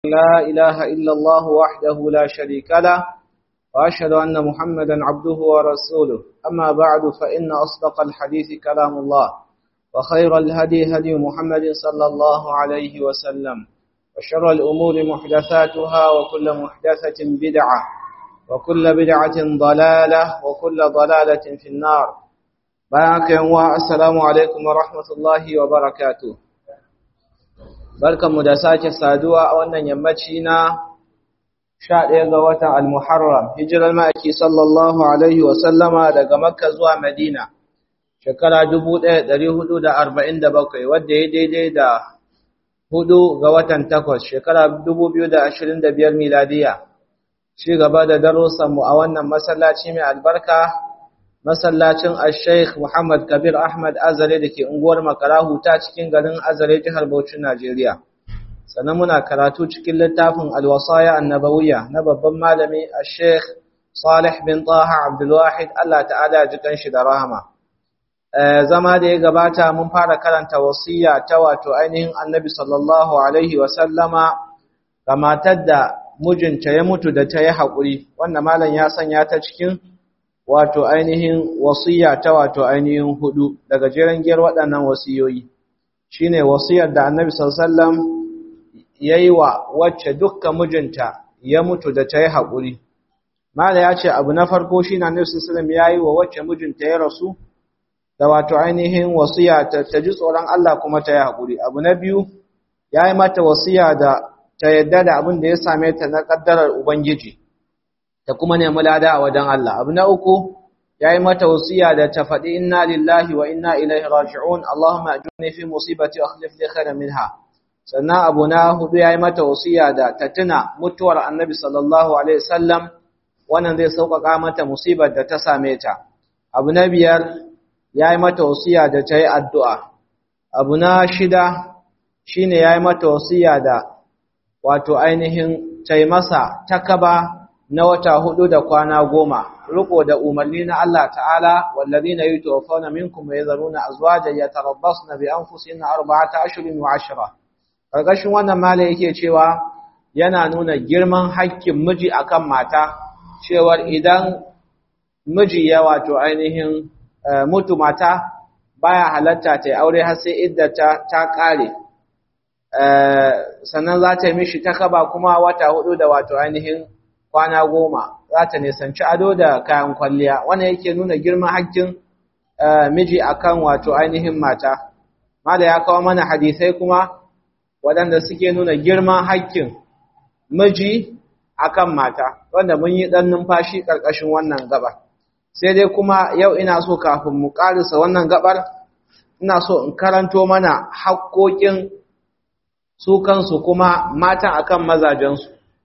لا إله إلا الله وحده لا شريك له وأشهد أن محمدا عبده ورسوله أما بعد فإن أصدق الحديث كلام الله وخير الهدي هدي محمد صلى الله عليه وسلم وشر الأمور محدثاتها وكل محدثة بدعة وكل بدعة ضلالة وكل ضلالة في النار بارك السلام عليكم ورحمة الله وبركاته barkanmu da sake saduwa a wannan yammaci na 11 ga watan al-Muharram hijirar ma'aiki sallallahu alaihi wa sallama daga Makka zuwa Madina shekara 1447 wadda ya daidai da hudu ga watan takwas shekara 2025 miladiya ci gaba da darussanmu a wannan masallaci mai albarka masallacin al-sheikh Muhammad Kabir Ahmad Azare da ke unguwar Makarahu ta cikin garin Azare jihar Bauchi Najeriya. Sannan muna karatu cikin littafin Al-Wasaya Annabawiyya na babban malami al-sheikh Salih bin Taha Abdul Wahid Allah ta'ala ji kanshi da rahama. zama da ya gabata mun fara karanta wasiya ta wato ainihin Annabi sallallahu alaihi wa sallama ga matar da mijinta ya mutu da ta yi haƙuri wanda malam ya sanya ta cikin wato ainihin wasiya ta wato ainihin hudu daga jeren giyar waɗannan wasiyoyi shine wasiyar da Annabi sallallahu alaihi wasallam yayi wa wacce dukkan mijinta ya mutu da ta yi haƙuri mala ya ce abu na farko shine Annabi sallallahu alaihi wasallam yayi wa wacce mijinta ya rasu da wato ainihin wasiya ta, ta ji tsoron Allah kuma ta yi haƙuri abu na biyu yayi mata wasiya da ta yadda da abin da ya same ta na kaddarar ubangiji ta kuma nemi lada a wajen Allah abu na uku yayi mata wasiya da ta faɗi inna lillahi wa inna ilaihi raji'un Allahumma ajurni fi musibati wa akhlif li khairan minha sannan abu na hudu yayi mata wasiya da ta tuna mutuwar Annabi sallallahu alaihi wasallam wannan zai sauƙaƙa mata musibar da ta same ta abu na biyar yayi mata wasiya da ta yi addu'a abu na shida shine yayi mata wasiya da wato ainihin ta yi masa takaba na wata hudu da kwana goma riko da umarni na Allah ta'ala wallazina yutawaffawna minkum wa yadharuna azwajan yatarabbasna bi anfusihinna arba'ata ashhurin wa ashra karkashin wannan mala yake cewa yana nuna girman haƙƙin miji akan mata cewar idan miji ya wato ainihin mutu mata baya halatta ta aure har sai iddata ta kare sannan za ta yi mishi takaba kuma wata hudu da wato ainihin kwana goma za ta nisanci ado da kayan kwalliya wannan yake nuna girman haƙƙin miji akan wato ainihin mata mala ya kawo mana hadisai kuma waɗanda suke nuna girman haƙƙin miji akan mata wanda mun yi ɗan numfashi ƙarƙashin wannan gabar sai dai kuma yau ina so kafin mu ƙarisa wannan gabar ina so in karanto mana haƙƙoƙin su kansu kuma matan akan mazajensu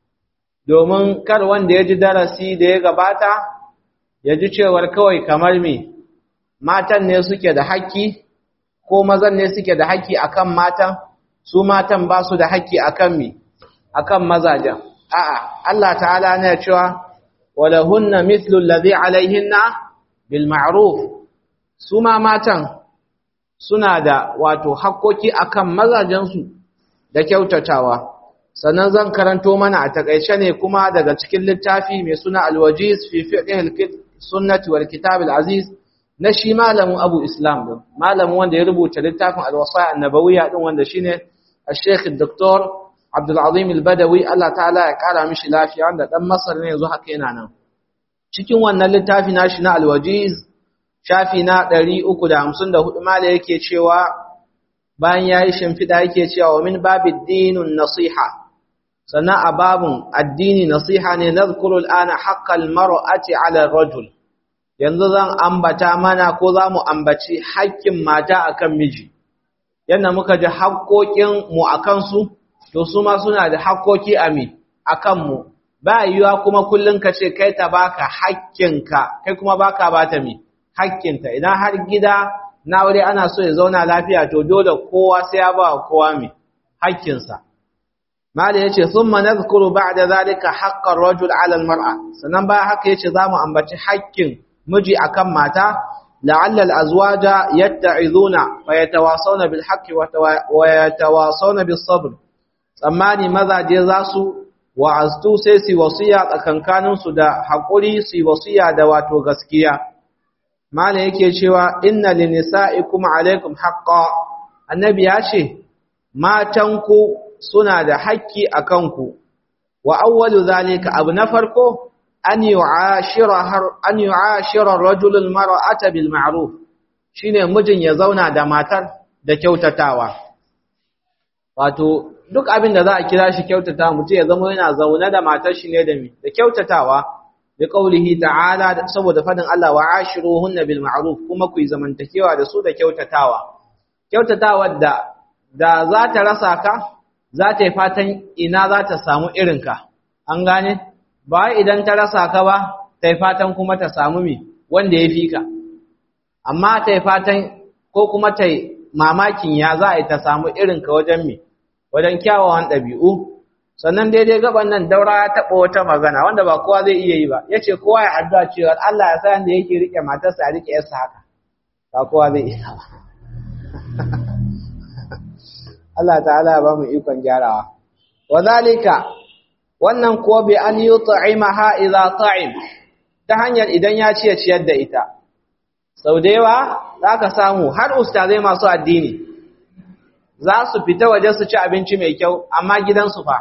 domin kar wanda ya ji darasi da ya gabata ya ji cewar kawai kamar me matan ne suke da haƙƙi ko mazan ne suke da haƙƙi akan matan su matan ba su da haƙƙi akan me akan mazajen a'a Allah ta'ala ne cewa walahunna mithlu alladhi alaihinna bil ma'ruf su ma matan suna da wato haƙƙoƙi akan mazajensu da kyautatawa sannan zan karanto mana a takaice ne kuma daga cikin littafi mai suna alwajiz fi fiqh sunnati wal kitab aziz na shi malamin abu islam din malamin wanda ya rubuta littafin alwasaya annabawiyya din wanda shine al-sheikh dr abdul azim al-badawi Allah ta'ala ya kara mishi lafiya wanda dan masar ne yanzu haka yana nan cikin wannan littafi nashi na alwajiz shafi na 354 mala yake cewa bayan yayi shimfida yake cewa min babid dinun nasiha sannan a babun addini nasiha ne nazkuru al'ana haqqal mar'ati 'ala ar-rajul yanzu zan ambata mana ko zamu ambaci haƙƙin mata akan miji yanda muka ji haƙƙoƙin mu akan su to su ma suna da haƙƙoƙi a mi akan mu ba yiwa kuma kullun ka ce kai ta baka haƙƙinka kai kuma baka bata mi haƙƙinta idan har gida na aure ana so ya zauna lafiya to dole kowa sai ya ba kowa mi haƙƙinsa Mali yace thumma nadhkuru ba'da zalika haqqar rajul 'ala al-mar'a sannan ba haka yace zamu ambaci haƙƙin miji akan mata la'alla al-azwaja yatta'izuna wa yatawasawna bil haqqi wa yatawasawna bis sabr tsammani mazaje za su wa'aztu sai su wasiya tsakankaninsu da haƙuri su wasiya da wato gaskiya mala yake cewa inna linisa'ikum alaikum haqqan annabi ya ce matanku suna da haƙƙi a kanku wa awwalu zalika abu na farko an yu'ashira an yu'ashira ar-rajulu al-mar'ata bil ma'ruf shine mijin ya zauna da matar da kyautatawa wato duk abin da za a kira shi kyautatawa mutum ya zama yana zaune da matar shi ne da mi da kyautatawa bi qaulihi ta'ala saboda fadin Allah wa ashiruhunna bil ma'ruf kuma ku yi zamantakewa da su da kyautatawa kyautatawa da da za ta rasa ka za ta yi fatan ina za ta samu irinka an gane ba idan ta rasa ka ba ta yi fatan kuma ta samu mi wanda ya fi ka amma ta yi fatan ko kuma ta yi mamakin ya za a yi ta samu irinka wajen mi wajen kyawawan ɗabi'u sannan daidai gaban nan daura ya taɓa wata magana wanda ba kowa zai iya yi ba ya ce kowa ya addu'a cewa Allah ya sa da yake riƙe matarsa a riƙe yarsa haka ba kowa zai iya ba Allah ta'ala ya ba mu ikon gyarawa wa zalika wannan kuwa bi an yut'imaha idza ta'im ta hanyar idan ya ciye ciyar da ita sau da yawa zaka samu har ustazai masu addini za su fita waje su ci abinci mai kyau amma gidansu fa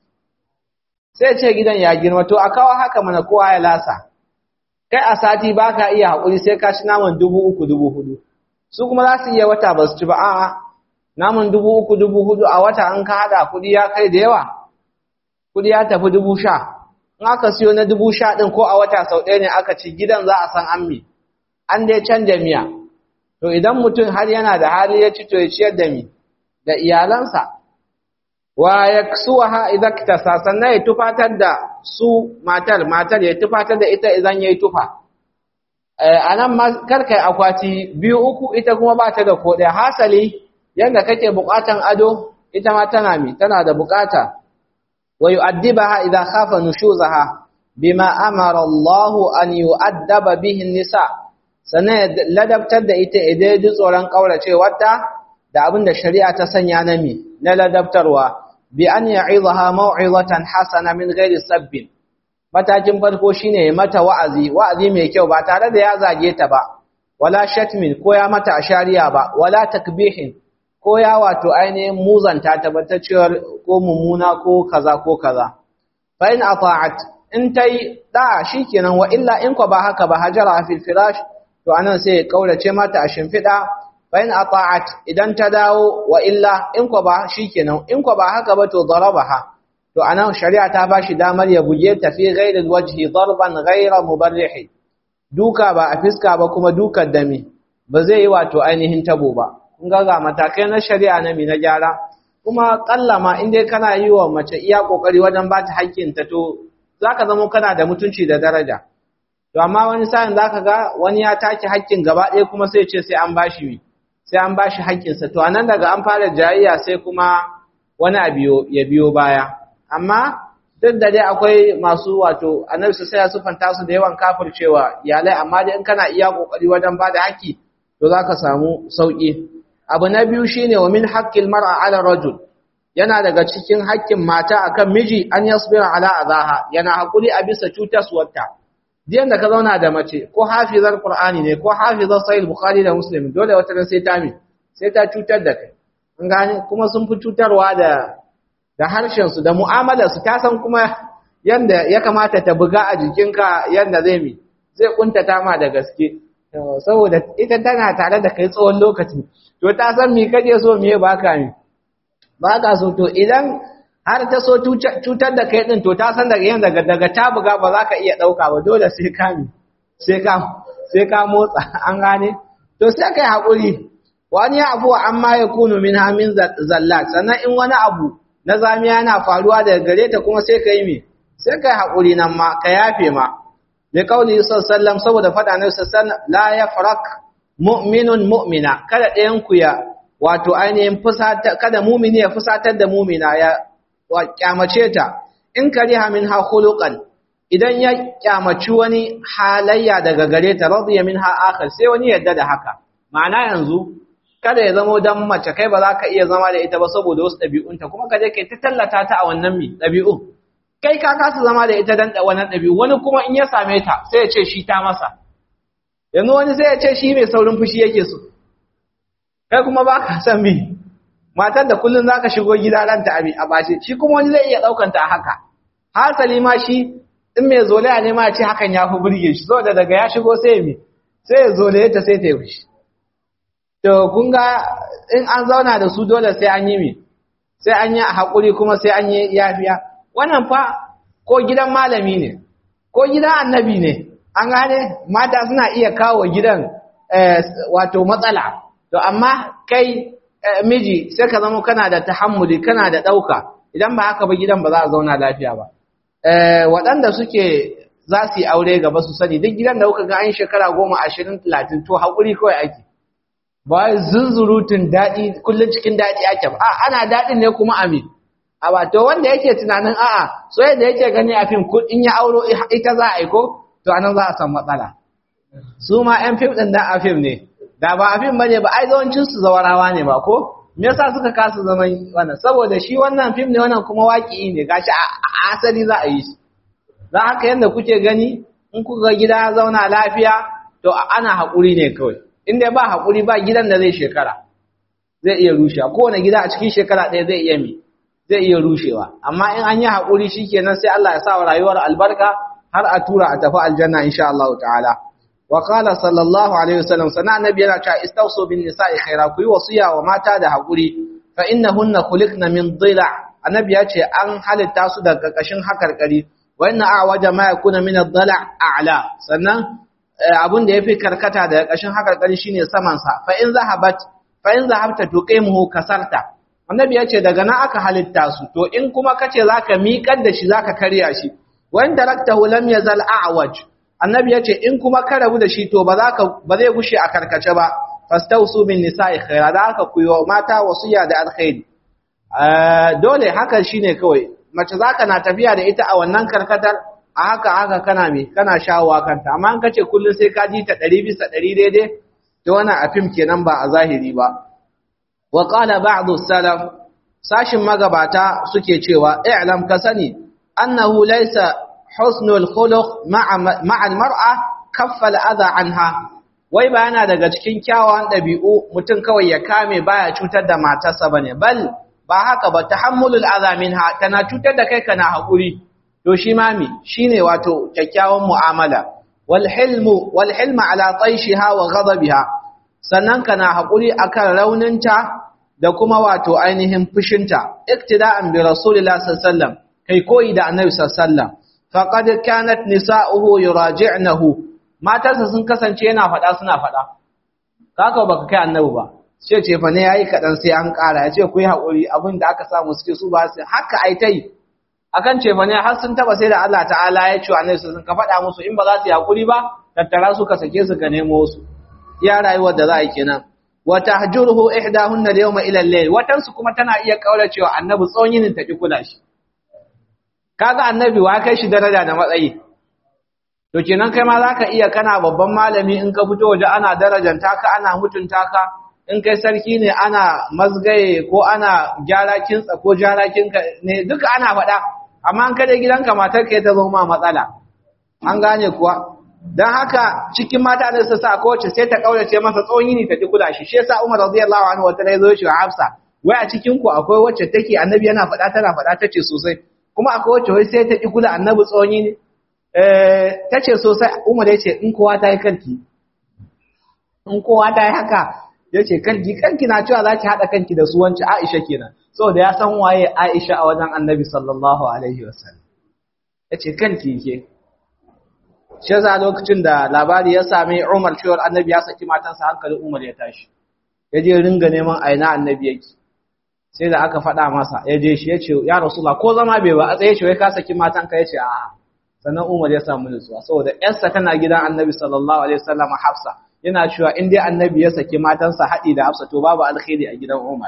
sai ce gidan ya girma to a kawo haka mana kowa ya lasa kai a sati baka iya haƙuri sai ka ci naman dubu uku dubu hudu su kuma za su iya wata ba su ci ba a'a namun dubu uku dubu hudu a wata an ka haɗa kuɗi ya kai da yawa kuɗi ya tafi dubu sha in aka siyo na dubu sha ɗin ko a wata sau ɗaya ne aka ci gidan za a san an mi an dai canja miya to idan mutum har yana da hali ya ci to ya ciyar da mi da iyalansa wa yaksuha idza ktasa sannan ya tufatar da su matar matar ya tufatar da ita idan yayi tufa a nan ma karkai akwati biyu uku ita kuma ba ta da ko ɗaya hasali yanda kake buƙatan ado ita ma tana mi tana da buƙata wa yu'addibaha idza khafa nushuzaha bima amara Allahu an yu'addaba bihi nisa sannan ladabtar da ita idan ji tsoron kauracewarta da abin da shari'a ta sanya na mi na ladabtarwa bi an ya'izaha mau'izatan hasana min ghairi sabbin matakin farko shine mata wa'azi wa'azi mai kyau ba tare da ya zage ta ba wala shatmin ko ya mata ashariya ba wala takbihin ko ya wato ainihin muzanta tabbatacciyar ko mummuna ko kaza ko kaza fa in ata'at in tai da shikenan wa illa in ko ba haka ba hajara fil firash to anan sai ya kaurace mata a shimfida fa in ata'at idan ta dawo wa illa in ko ba shikenan in ko ba haka ba to darabaha to anan shari'a ta bashi damar ya buge ta fi ghairi wajhi darban ghaira mubarrih duka ba a fiska ba kuma dukan dami ba zai yi wato ainihin tabo ba kun ga ga matakai na shari'a na mi na gyara kuma kallama in dai kana yi wa mace iya kokari wajen ba ta haƙƙin ta to zaka zama kana da mutunci da daraja to amma wani sa'in zaka ga wani ya take haƙƙin gaba ɗaya kuma sai ce sai an bashi mi sai an bashi haƙƙinsa to anan daga an fara jayayya sai kuma wani abu ya biyo baya amma duk da dai akwai masu wato annabi sai ya sufanta su da yawan kafircewa iyalai amma dai in kana iya kokari wajen bada haƙi to zaka samu sauki abu na biyu shine wa min haqqil mar'a ala rajul yana daga cikin haƙƙin mata akan miji an yasbira ala azaha yana hakuri a bisa cutaswarta diyan da ka zauna da mace ko hafizar qur'ani ne ko hafizar sahih bukhari da muslim dole wata ran sai ta mi sai ta cutar da kai an gane kuma sun fi cutarwa da da harshensu da mu'amalarsu ta san kuma yanda ya kamata ta buga a jikinka yanda zai mi zai kuntata ma da gaske saboda ita tana tare da kai tsawon lokaci to ta san me kaje so me baka mi baka so to idan har ta so cutar da kai din to ta san daga yanda daga ta buga ba za ka iya dauka ba dole sai ka mi sai ka sai ka motsa an gane to sai kai hakuri wani ya abu amma ya kunu min hamin zallat sannan in wani abu na zamiya yana faruwa daga gare ta kuma sai ka yi mi sai ka yi haƙuri nan ma ka yafe ma da kauli sallam saboda faɗa na sallam la ya farak mu'minun mu'mina kada ɗayan ku ya wato ainihin fusata kada mumini ya fusatar da mumina ya kyamace ta in kariha min ha khuluqan idan ya kyamaci wani halayya daga gare ta radiya min ha akhar sai wani yadda da haka ma'ana yanzu kada ya zamo dan mace kai ba za ka iya zama da ita ba saboda wasu ɗabi'unta kuma ka je kai ta tallata ta a wannan mi ɗabi'u kai ka kasa zama da ita dan wannan ɗabi'u wani kuma in ya same ta sai ya ce shi ta masa yanzu wani sai ya ce shi mai saurin fushi yake so kai kuma ba ka san mi matar da kullum za ka shigo gida ranta a bace shi kuma wani zai iya ɗaukanta a haka hasali ma shi in mai zolaya ne ma ce hakan ya fi burge shi saboda daga ya shigo sai mi sai ya zolaye ta sai ta yi fushi to kun ga in an zauna da su dole sai an yi mi sai an yi haƙuri kuma sai an yi yafiya wannan fa ko gidan malami ne ko gidan annabi ne an gane mata suna iya kawo gidan wato matsala to amma kai miji sai ka zama kana da tahammuli kana da ɗauka idan ba haka ba gidan ba za a zauna lafiya ba waɗanda suke za su yi aure gaba su sani duk gidan da kuka ga an shekara goma ashirin talatin to haƙuri kawai ake ba zunzurutun daɗi kullum cikin daɗi ake ba ana daɗin ne kuma amin a ba to wanda yake tunanin a'a so yadda yake gani a fim in ya auro ita za a aiko to anan za a san matsala su ma yan fim ɗin da a fim ne da ba a fim bane ba ai yawancin su zawarawa ne ba ko me yasa suka kasa zaman wannan saboda shi wannan fim ne wannan kuma waƙi ne gashi a asali za a yi shi za haka yadda kuke gani in kuka gida zauna lafiya to ana haƙuri ne kawai in dai ba haƙuri ba gidan da zai shekara zai iya rushewa kowane gida a cikin shekara ɗaya zai iya mi zai iya rushewa amma in an yi haƙuri shikenan sai Allah ya sa wa rayuwar albarka har a tura a tafi aljanna insha Allah ta'ala wa qala sallallahu alaihi wasallam sana annabi yana cewa istawsu bin nisa'i khaira ku yi wasiya wa mata da haƙuri fa innahunna khuliqna min dhila annabi ya ce an halitta su daga ƙarƙashin hakarkari wa inna a'waja ma yakuna min ad-dhala a'la sannan abin da yafi karkata daga ƙarƙashin hakarkari shine saman sa fa in zahabat fa in zahabta tuqimuhu kasarta annabi ya ce daga nan aka halitta su to in kuma kace zaka miƙar da shi zaka karya shi wa in taraktahu lam yazal a'waj annabi ya ce in kuma ka rabu da shi to ba za ka ba zai gushe a karkace ba fastausu bin nisa'i khaira da aka kuyo mata wasiya da alkhairi dole haka shine kawai mace zaka na tafiya da ita a wannan karkatar a haka haka kana me kana shawowa kanta amma an kace kullun sai ka ji ta 100 bisa 100 daidai to wannan a fim kenan ba a zahiri ba wa qala ba'du salaf sashin magabata suke cewa i'lam ka sani annahu laysa husnul khuluq ma'a ma'a al-mar'a kaffa al-adha anha wai ba yana daga cikin kyawawan ɗabi'u mutum kawai ya kame baya cutar da matarsa bane bal ba haka ba tahammulul adha minha tana cutar da kai kana hakuri to shi mami shine wato kyakkyawan mu'amala wal hilmu wal hilma ala taishiha wa ghadabiha sannan kana hakuri akan rauninta da kuma wato ainihin fushinta iktida'an bi rasulillahi sallallahu alaihi wasallam kai koyi da annabi sallallahu alaihi wasallam faqad kanat nisa'uhu yuraji'nahu matarsa sun kasance yana faɗa suna faɗa kaka baka kai annabi ba ce ce fa ne yayi kadan sai an ƙara ya ce ku yi haƙuri abin da aka samu suke su ba su haka ai tai akan ce fa ne har sun taba sai da Allah ta'ala ya ce annabi sun ka faɗa musu in ba za su yi haƙuri ba tattara su ka sake su ka nemo su ya rayuwar da za a yi kenan wa tahjuruhu ihdahunna al-yawma ila al-layl watan su kuma tana iya kauracewa annabi tsawon yinin ta ki kula shi kaga annabi wa kai shi daraja da matsayi to kenan kai ma zaka iya kana babban malami in ka fito waje ana darajanta ka ana mutunta ka in kai sarki ne ana mazgaye ko ana gyara kintsa ko gyara kinka ne duka ana faɗa amma an kada gidanka matar ka ta zo ma matsala an gane kuwa dan haka cikin mata ne su sa kowace sai ta kaurace masa tsawon yini ta kula shi shi yasa Umar radiyallahu anhu wata ne zo shi wa Hafsa wai a cikin ku akwai wacce take annabi yana faɗa tana faɗa tace sosai kuma akwai wacce wai sai ta ki kula annabi tsawon yini ta ce sosai umar ya ce in kowa ta yi kanki in kowa ta yi haka ya ce kanki kanki na cewa za ki haɗa kanki da su wanci aisha kenan saboda ya san waye aisha a wajen annabi sallallahu alaihi wasallam ya ce kanki ke shi za lokacin da labari ya sami umar cewar annabi ya saki matansa hankalin umar ya tashi ya je ringa neman aina annabi yake sai da aka faɗa masa ya je shi ya ce ya rasula ko zama bai ba a tsaye ce wai ka saki matanka ya ce a'a sannan Umar ya samu nutsuwa saboda ƴarsa tana gidan Annabi sallallahu alaihi wasallam Hafsa yana cewa in dai Annabi ya saki matansa haɗi da Hafsa to babu alkhairi a gidan Umar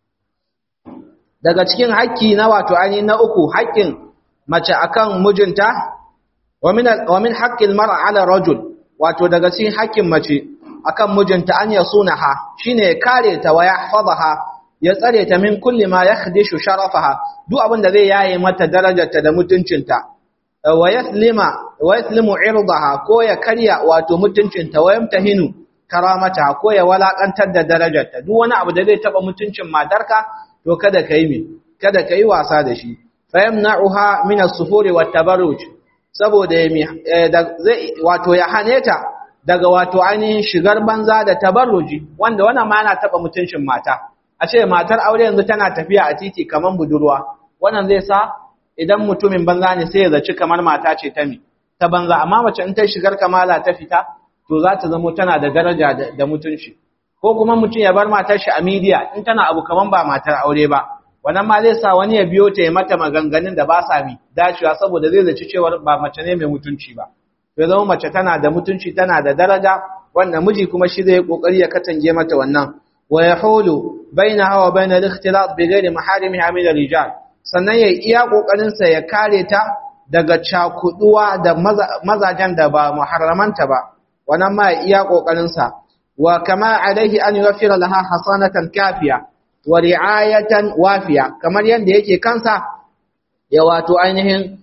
daga cikin haƙƙi na wato ani na uku haƙƙin mace akan mijinta wa min wa min haqqil mar'a ala rajul wato daga cikin haƙƙin mace akan mijinta an yasunaha shine ya kare ta wa yahfazaha ya tsare ta min kulli ma yakhdishu sharafaha duk abin da zai yaye mata darajarta da mutuncinta wa yaslima wa yaslimu irdaha ko ya karya wato mutuncinta wa yamtahinu karamata ko ya walakantar da darajarta duk wani abu da zai taba mutuncin matarka to kada kai mi kada kai wasa da shi fa yamna'uha min as-sufuri wat tabarruj saboda ya zai wato ya hane ta daga wato ainihin shigar banza da tabarruji wanda wannan ma yana taba mutuncin mata a ce matar aure yanzu tana tafiya a titi kaman budurwa wannan zai sa idan mutumin banza ne sai ya zaci kamar mata ce ta mi ta banza amma mace in ta shigar kamala ta fita to za ta zamo tana da daraja da mutunci ko kuma mutum ya bar matar shi a media in tana abu kaman ba matar aure ba wannan ma zai sa wani ya biyo ta ya mata maganganun da ba sa mi dacewa saboda zai zaci cewa ba mace ne mai mutunci ba ya zama mace tana da mutunci tana da daraja wanda miji kuma shi zai kokari ya katange mata wannan wa yahulu bainaha wa bainal ikhtilat bi ghairi maharimiha min rijal sannan ya iya kokarin sa ya kare ta daga cakuduwa da mazajen da ba muharramanta ba wannan ma ya iya kokarin sa wa kama alaihi an yuwaffira laha hasanatan kafiya wa ri'ayatan wafiya kamar yanda yake kansa ya wato ainihin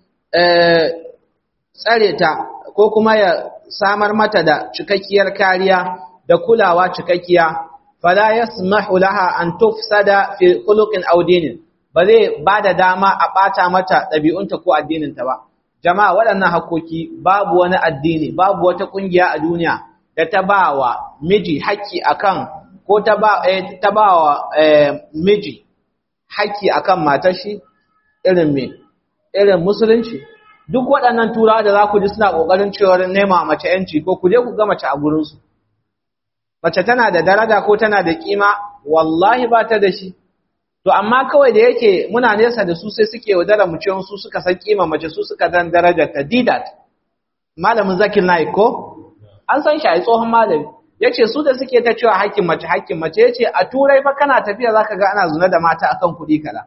tsare ta ko kuma ya samar mata da cikakkiyar kariya da kulawa cikakkiya fala yasmahu laha an tufsada fi khuluqin aw dinin ba zai bada dama a bata mata dabi'unta ko addininta ba jama'a waɗannan hakoki babu wani addini babu wata kungiya a duniya da ta bawa miji haƙƙi akan ko ta ba eh, ta bawa eh, miji haƙƙi akan matar shi irin me irin musulunci duk waɗannan turawa da za ku ji suna ƙoƙarin cewar nema mace ‘yanci ko ku je ku ga mace a gurinsu. Mace tana da daraja ko tana da ƙima, wallahi ba ta da shi. To, amma kawai da yake muna nesa da su sai suke yaudara mu cewa su suka san ƙima mace su suka dan darajar ta didat. Malamin Zakir Naik ko? An san shi a tsohon malami. Ya ce su da suke ta cewa hakkin mace hakkin mace ya ce a turai fa kana tafiya za ka ga ana zuna da mata akan kuɗi kaza.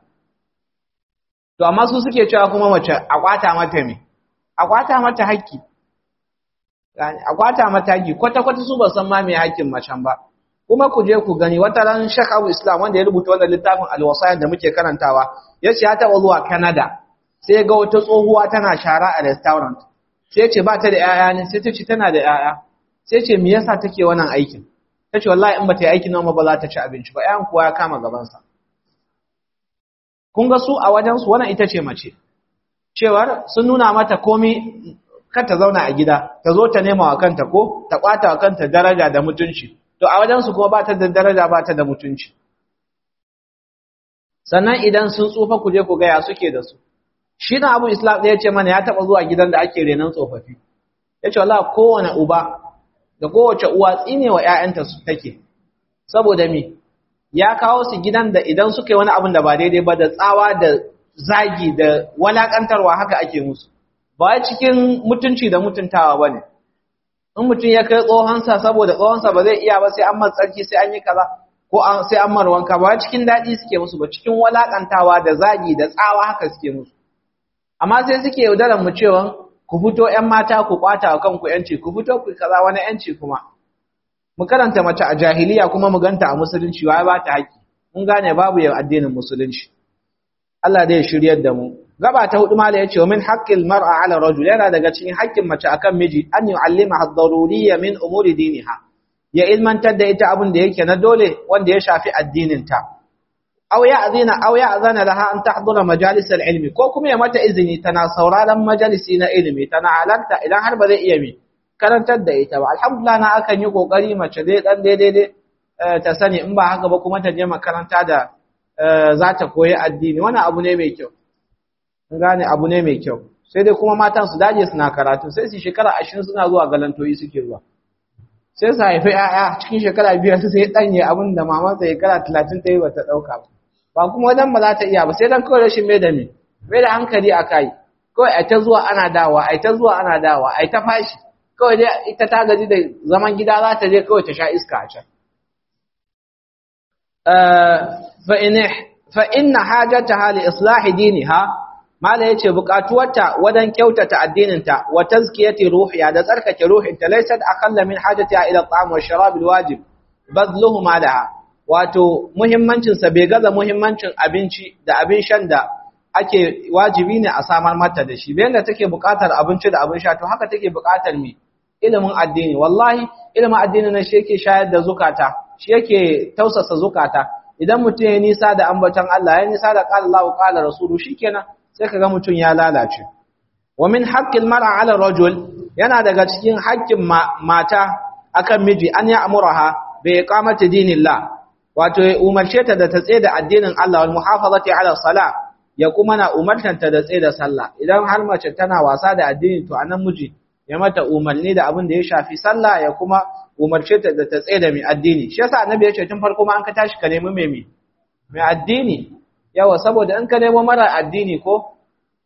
To amma su suke cewa kuma mace a kwata mata me? A kwata mata haƙƙi. A kwata mata haƙƙi kwata kwata su ba san ma me haƙƙin macen ba. Kuma ku je ku gani wata ran Sheikh Abu Islam wanda ya rubuta wannan littafin Al-Wasaya da muke karantawa ya ce ya taɓa zuwa Canada sai ga wata tsohuwa tana shara a restaurant. Sai ya ce ba ta da ‘ya'ya ne sai ta ce tana da ‘ya'ya. Sai ce me yasa take wannan aikin? Ta ce wallahi in ba ta yi aikin nan ba za ta ci abinci ba ‘ya'yan kuwa ya kama gabansa. kun ga su a wajensu wannan ita ce mace cewar sun nuna mata komi kar ta zauna a gida ta zo ta nema wa kanta ko ta kwata wa kanta daraja da mutunci to a wajensu kuma ba ta da daraja ba ta da mutunci sannan idan sun tsufa ku je ku gaya suke da su shi na abu islam ɗaya ce mana ya taɓa zuwa gidan da ake renon tsofaffi ya ce wallah kowane uba da kowace uwa tsine wa ‘ya'yanta su take saboda me ya kawo su gidan da idan suka yi wani abin da ba daidai ba da tsawa da zagi da walakantarwa haka ake musu ba cikin mutunci da mutuntawa ba ne in mutum ya kai tsohonsa saboda tsohonsa ba zai iya ba sai an tsarki sai an yi kaza ko sai an marwanka ba cikin daɗi suke musu ba cikin walakantawa da zagi da tsawa haka suke musu amma sai suke yaudarar mu cewa ku fito ‘yan mata ku kwata wa kanku ‘yanci ku fito ku kaza wani ‘yanci kuma mu karanta mace a jahiliya kuma mu ganta a musulunci wai ba ta haƙi mun gane babu yau addinin musulunci Allah dai ya shiryar da mu gaba ta hudu mala yace min haqqil mar'a 'ala rajul yana daga cikin haƙƙin mace akan miji an yu'allima ad-daruriyya min umuri diniha ya ilmantar da ita abin da yake na dole wanda ya shafi addinin ta aw ya'zina aw ya'zana laha an tahdura majalis al-ilmi ko kuma ya mata izini tana sauraron majalisi na ilimi tana halarta idan har ba zai iya mi karantar da ita ba alhamdulillah na akan yi kokari mace dai dan daidai ta sani in ba haka ba kuma ta je makaranta da za ta koyi addini wani abu ne mai kyau in gane abu ne mai kyau sai dai kuma matan su daje suna karatu sai su shekara ashirin suna zuwa galantoyi suke zuwa sai su haifi 'ya'ya cikin shekara biyar su sai danye abin da mamansa shekara talatin ta yi ba ta ɗauka ba ba kuma wajen ba za ta iya ba sai dan kawai rashin mai da me mai da hankali a kai kawai a ta zuwa ana dawa a ta zuwa ana dawa a ta fashi kawai dai ita ta gaji da zaman gida za ta je kawai ta sha iska a can. Fa inna hajjata hali islahi diniha mala yace buƙatuwarta wadan kyautata addininta wa tazkiyati ruhiya da tsarkake ruhinta laysat aqalla min hajatiha ila at-ta'am wa sharab al-wajib badluhu malaha wato muhimmancin sa bai gaza muhimmancin abinci da abin shan da ake wajibi ne a samar mata da shi bayan da take buƙatar abinci da abin sha to haka take buƙatar mi ilimin addini wallahi ilimin addini na shi yake shayar da zukata shi yake tausasa zukata idan mutum ya nisa da ambaton Allah ya nisa da qala Allahu qala rasulu shikenan sai kaga mutum ya lalace wa min haqqil mar'a 'ala rajul yana daga cikin haƙƙin mata akan miji an ya amuraha bi iqamati dinillah wato ya umarce ta da ta tsaye da addinin Allah wal muhafazati 'ala salah ya kuma na umartanta da tsaye da sallah idan har mace tana wasa da addini to anan miji ya mata umarni da abin da ya shafi sallah ya kuma umarce ta da ta tsaye da mai addini shi yasa annabi ya ce tun farko ma an ka tashi ka nemi mai mai addini yawa saboda in ka nemo mara addini ko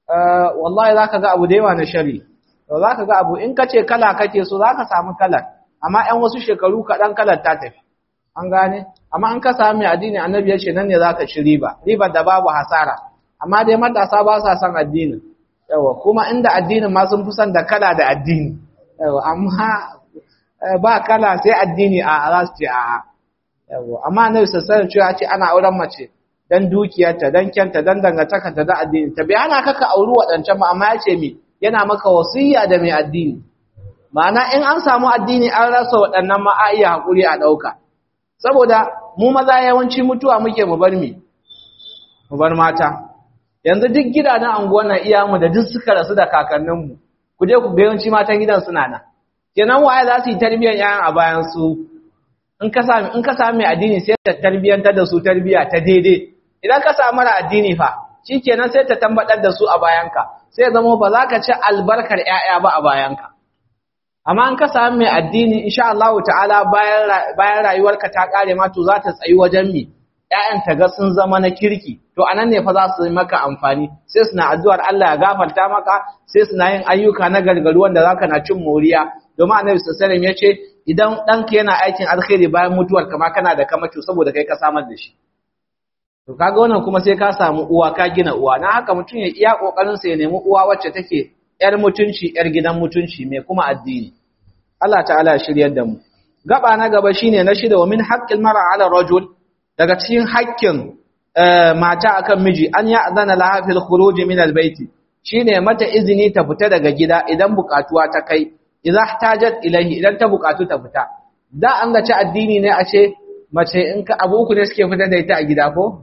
wallahi zaka ga abu da yawa na shari to zaka ga abu in ka ce kala kake so zaka samu kalar amma ɗan wasu shekaru kaɗan kalar ta tafi an gane amma an ka samu mai addini annabi ya ce nan ne zaka ci riba ribar da babu hasara amma dai matasa ba sa son addinin yawa kuma inda addinin ma sun fi son da kala da addini yawa amma ba kala sai addini a za su ce a yawa amma annabi sassanin cewa ce ana auren mace dan dukiyarta dan kyanta dan dangantakarta da addini ta bai hana ka ka auri waɗancan ma amma ya ce mi yana maka wasiya da mai addini ma'ana in an samu addini an rasa waɗannan ma a iya haƙuri a ɗauka saboda mu maza yawanci mutuwa muke mu bar mi mu bar mata yanzu duk gidajen anguwan nan iyamu da duk suka rasu da kakanninmu ku je ku ga yawanci matan gidan suna nan kenan waye za su yi tarbiyyar yayan a bayan su in ka sami in ka sami addini sai ta tarbiyyantar da su tarbiyya ta daidai idan ka samu mara addini fa shikenan sai ta tambadar da su a bayanka sai zama ba za ka ci albarkar ƴaƴa ba a bayanka amma in ka sami mai addini insha Allah ta'ala bayan bayan rayuwarka ta kare ma to za ta tsayi wajen mi ƴaƴan ta ga sun zama na kirki to anan ne fa za su yi maka amfani sai suna addu'ar Allah ya gafarta maka sai suna yin ayyuka na gargaru wanda zaka na cin moriya domin Annabi sallallahu alaihi wasallam yace idan ɗanka yana aikin alkhairi bayan mutuwar kama kana da kamacho saboda kai ka samar da shi to kaga wannan kuma sai ka samu uwa ka gina uwa na haka mutum ya iya kokarin sa ya nemi uwa wacce take yar mutunci yar gidan mutunci mai kuma addini Allah ta'ala ya shiryar da mu gaba na gaba shine na shida wa min haqqil mar'a 'ala rajul daga cikin haƙƙin mata akan miji an ya azana laha fil khuruj min al bayt shine mata izini ta fita daga gida idan bukatuwa ta kai idza ihtajat ilayhi idan ta bukatu ta fita da an ga ci addini ne a ce mace in ka abu uku ne suke fita da ita a gida ko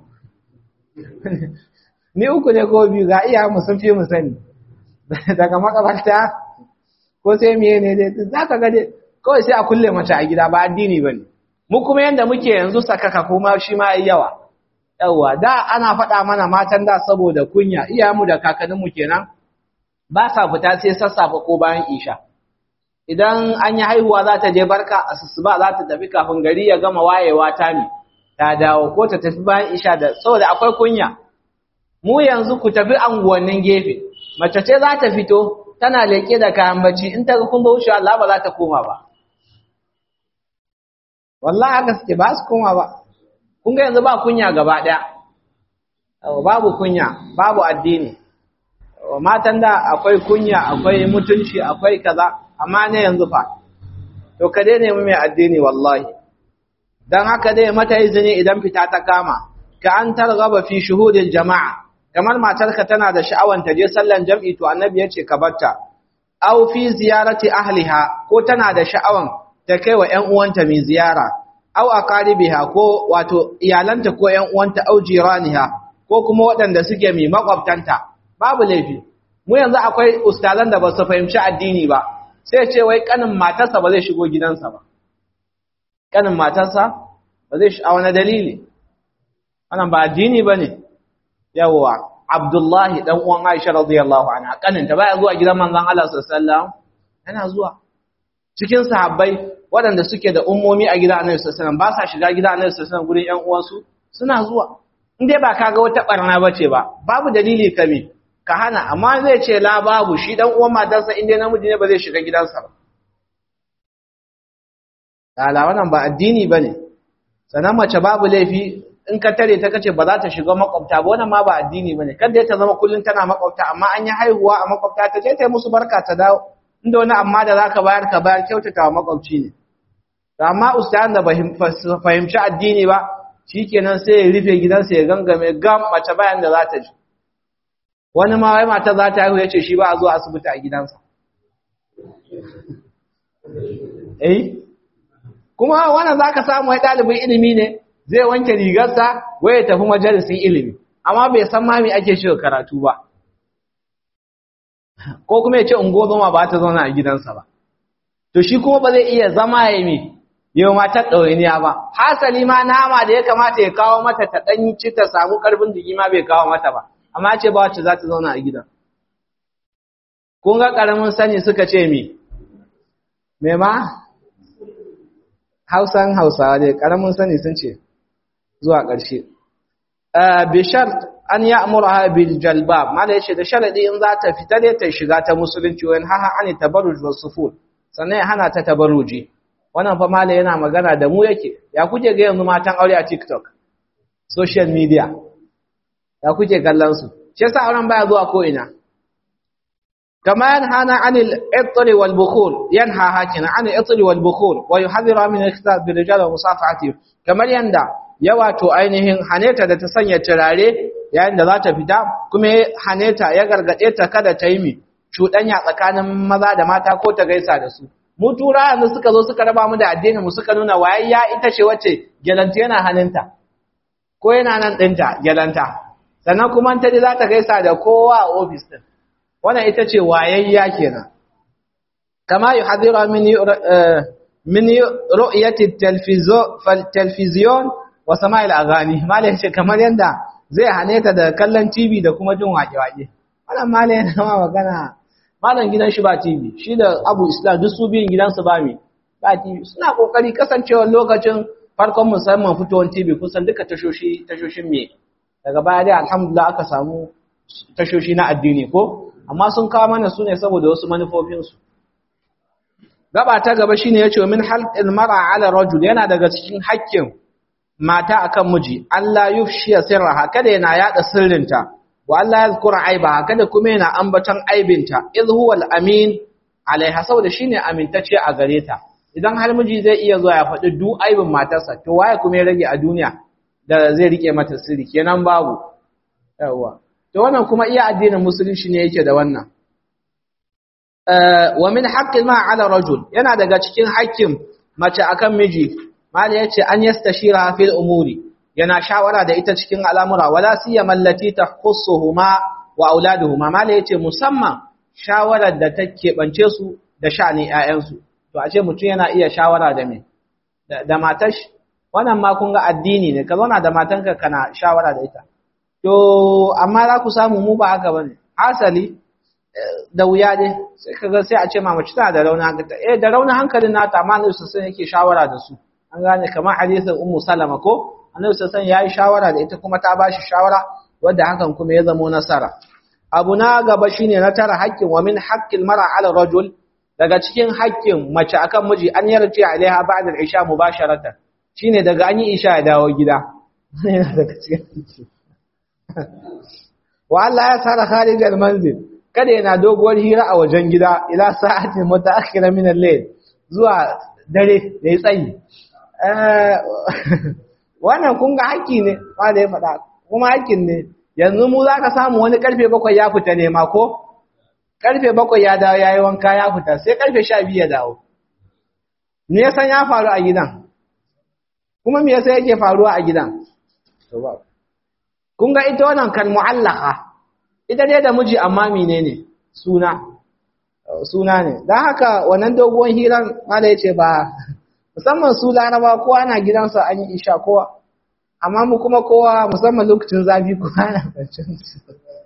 ni uku ne ko biyu ga iya mu sun fi mu sani daga makabarta ko sai miye ne dai za ka ga dai kawai sai a kulle mace a gida ba addini bane mu kuma yanda muke yanzu sakaka kuma shi ma yawa yawa da ana faɗa mana matan da saboda kunya iyayenmu da kakanninmu kenan ba sa fita sai sassafe ko bayan isha idan an yi haihuwa za ta je barka a sussuba za ta tafi kafin gari ya gama wayewa ta mi ta dawo ko ta tafi bayan isha da saboda akwai kunya mu yanzu ku tafi anguwannin gefe mace ce za ta fito tana leƙe da kayan bacci in ta ga kun wuce Allah ba za ta koma ba wallahi haka suke ba su koma ba kun ga yanzu ba kunya gaba ɗaya babu kunya babu addini matan da akwai kunya akwai mutunci akwai kaza amma ne yanzu fa to ka dai nemi mai addini wallahi dan haka dai mata izini idan fita ta kama ka an targaba fi shuhudil jama'a kamar matarka tana da sha'awan ta je sallan jam'i to annabi yace ka barta aw fi ziyarati ahliha ko tana da sha'awan ta kai wa ƴan uwanta mai ziyara aw aqaribiha ko wato iyalanta ko ƴan uwanta aw jiraniha ko kuma waɗanda suke mai makwabtanta babu laifi mu yanzu akwai ustazan da ba su fahimci addini ba sai ce wai kanin matarsa ba zai shigo gidansa ba kanin matarsa ba zai shi a wani dalili wannan ba addini ba ne yawwa abdullahi dan uwan aisha radiyallahu anha kanin ta baya zuwa gidan manzon Allah sallallahu alaihi wasallam yana zuwa cikin sahabbai waɗanda suke da ummomi a gidan annabi sallallahu alaihi wasallam ba sa shiga gidan annabi sallallahu alaihi wasallam gurin ƴan uwansu suna zuwa in dai ba kaga wata barna bace ba babu dalili kame ka hana amma zai ce la babu shi dan uwan matarsa inda namiji ne ba zai shiga gidansa ba ala wannan ba addini bane sanan mace babu laifi in ka tare ta kace ba za ta shiga makwabta ba wannan ma ba addini bane kada ta zama kullun tana makwabta amma an yi haihuwa a makwabta ta je ta yi musu barka ta dawo inda wani amma da zaka bayar ka bayar kyautata wa makwabci ne amma ustazan da fahimci addini ba shikenan sai ya rufe gidansa ya gangame gam mace bayan da za ta ji wani ma wai mata za ta haihu ya ce shi ba a zo asibiti a gidansa eh kuma wannan zaka samu wai ɗalibin ilimi ne zai wanke rigarsa wai ya tafi majalisin ilimi amma bai san ma me ake shi karatu ba ko kuma ya ce ungo zama ba ta zauna a gidansa ba to shi kuma ba zai iya zama ya mi yau matar ɗawainiya ba hasali ma nama da ya kamata ya kawo mata ta ɗan ci ta samu ƙarfin jiki ma bai kawo mata ba amma ce ba wacce za ta zauna a gidan kun ga ƙaramin sani suka ce mi me ma hausan hausawa dai ƙaramin sani sun ce zuwa ƙarshe bishar an ya amura bil jalbab mala yace da sharadi in za ta fita dai ta shiga ta musulunci wani haha ani tabarruj was sufur sannan ya hana ta tabarruji wannan fa mala yana magana da mu yake ya kuke ga yanzu matan aure a TikTok social media ya kuke kallon su shi yasa auren baya zuwa ko ina kama yanhana anil itri wal bukhur yanha hakina anil itri wal bukhur wa yuhadhiru min ikhtilaf bil rijal wa musafahati kamar yanda ya wato ainihin haneta da ta sanya turare yayin da za ta fita kuma haneta ya gargade ta kada ta yi mi cuɗanya tsakanin maza da mata ko ta gaisa da su mu tura yanzu suka zo suka raba mu da addinin mu suka nuna wayayya ita ce wacce gelanta yana hannunta ko yana nan ɗinta gelanta sannan kuma ta ji za ta gaisa da kowa a ofis ɗin wannan ita ce wayayya kenan kama yi hadira min ru'yati talfiziyon wa sama'il agani malai ce kamar yanda zai hane ta da kallon TV da kuma jin waƙe-waƙe wannan malai yana ma magana malam gidan shi ba TV shi da Abu Islam duk su biyun gidansu ba mi ba TV suna kokari kasancewar lokacin farkon musamman fitowar TV kusan duka tashoshi tashoshin me daga baya dai alhamdulillah aka samu tashoshi na addini ko amma sun kawo mana su ne saboda wasu manufofinsu gaba ta gaba shine yace min halqil mar'a ala rajul yana daga cikin haƙƙin mata akan miji Allah yufshiya sirraha kada yana yada sirrinta wa Allah yazkura aibaha kada kuma yana ambaton aibinta idh huwa al-amin alaiha saboda shine amintacce a gare ta idan har miji zai iya zuwa ya faɗi duk aibin matarsa to waye kuma ya rage a duniya da zai rike mata sirri kenan babu yawa to wannan kuma iya addinin musulunci ne yake da wannan wa min haqqil ma ala rajul yana daga cikin haƙƙin mace akan miji mali yace an yastashira fil umuri yana shawara da ita cikin al'amura wala siyama allati tahussuhuma wa auladuhuma mali yace musamman shawarar da take bance su da sha'ani ƴaƴan su to a ce mutum yana iya shawara da me da matar shi wannan ma kun ga addini ne ka zauna da matanka kana shawara da ita to amma za ku samu mu ba haka bane asali da wuya dai sai kaga sai a ce ma mace tana da rauna hankali eh da rauna hankalin nata amma ne su sai yake shawara da su an gane kamar hadisin ummu salama ko annabi sallallahu ya yi shawara da ita kuma ta bashi shawara wanda hakan kuma ya zama nasara abu na gaba shine na tara haƙƙin wa min haqqil mar'a 'ala rajul daga cikin haƙƙin mace akan miji an yarje alaiha ba'da al-isha mubasharatan shine daga an yi isha ya dawo gida yana daga cikin wa Allah ya tsara kharij al-manzil kada yana doguwar hira a wajen gida ila sa'atin mutaakhira min al-layl zuwa dare da ya tsayi wannan kun ga haƙƙi ne wanda ya faɗa kuma haƙƙin ne yanzu mu za ka samu wani ƙarfe bakwai ya fita ne ma ko ƙarfe bakwai ya dawo ya yi wanka ya fita sai ƙarfe sha biyu ya dawo me ya san ya faru a gidan kuma me yasa yake faruwa a gidan kun ga ita wannan kan mu'allaka ita dai da miji amma menene suna suna ne don haka wannan doguwar hiran mala ya ce ba musamman su laraba kowa na gidansa an yi isha kowa amma mu kuma kowa musamman lokacin zafi kowa na baccin su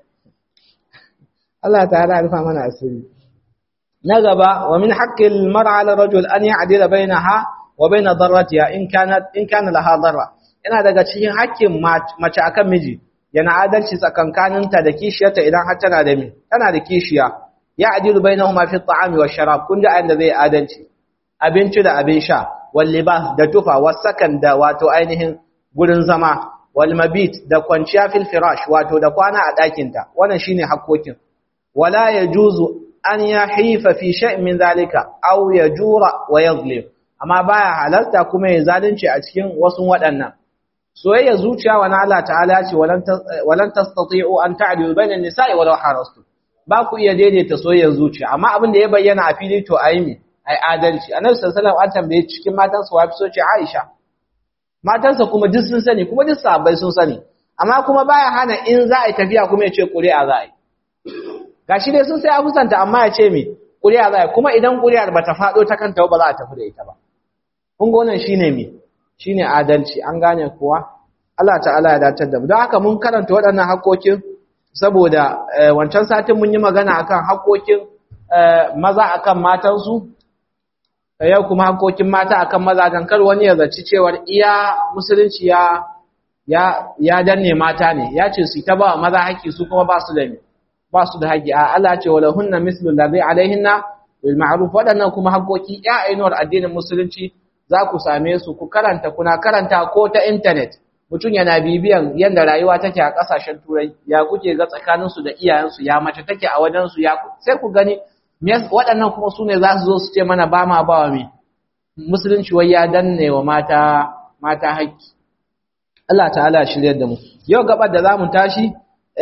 Allah ta'ala rufa mana asiri na gaba wa min haqqil mar'a 'ala rajul an ya'dila bainaha wa bain darratiha in kanat in kana laha darra yana daga cikin haƙƙin mace akan miji yana adalci tsakankaninta da kishiyarta idan har tana da mi tana da kishiya ya adilu bainahuma fi at-ta'ami wash-sharab kun da ayin zai adalci abinci da abin sha wal libas da tufa wasakan da wato ainihin gurin zama wal mabit da kwanciya fil firash wato da kwana a ɗakinta wannan shine hakkokin wala yajuzu an yahifa fi shay'in min zalika aw yajura wa yadhlim amma baya halarta kuma ya zalunci a cikin wasu waɗannan soyayya zuciya wa Allah ta'ala ce walan tastati'u an ta'dilu bainan nisa'i walau harastu ba ku iya daidaita soyayyar zuciya amma abin da ya bayyana a fili to ayi me ai adalci annabi sallallahu alaihi wasallam an tambaye cikin matansa wa fi so ce Aisha matansa kuma duk sun sani kuma duk sahabbai sun sani amma kuma baya hana in za a yi tafiya kuma ya ce ƙuri'a za a yi gashi dai sun sai abusanta amma ya ce me ƙuri'a za a yi kuma idan ƙuri'ar ba ta faɗo ta kanta ba za a tafi da ita ba kun ga wannan shine me shine adalci an gane kuwa Allah ta'ala ya dace da mu don haka mun karanta waɗannan haƙoƙin saboda wancan satin mun yi magana akan haƙoƙin maza akan matansu yau kuma haƙoƙin mata akan mazajen kar wani ya zaci cewar iya musulunci ya ya ya danne mata ne ya ce su ta ba maza haƙƙi su kuma ba su da ba su da haƙƙi a Allah ce wala hunna mislu ladhi alaihinna bil ma'ruf waɗannan kuma haƙoƙi ya ainuwar addinin musulunci za ku same su ku karanta kuna karanta ko ta intanet mutum yana bibiyan yadda rayuwa take a ƙasashen turai ya kuke ga tsakaninsu da iyayensu ya mace take a wajensu ya sai ku gani waɗannan kuma su ne za su zo su ce mana ba ma ba wa me musulunci wai ya danne wa mata mata haƙƙi Allah ta'ala shiryar da mu yau gabar da za mu tashi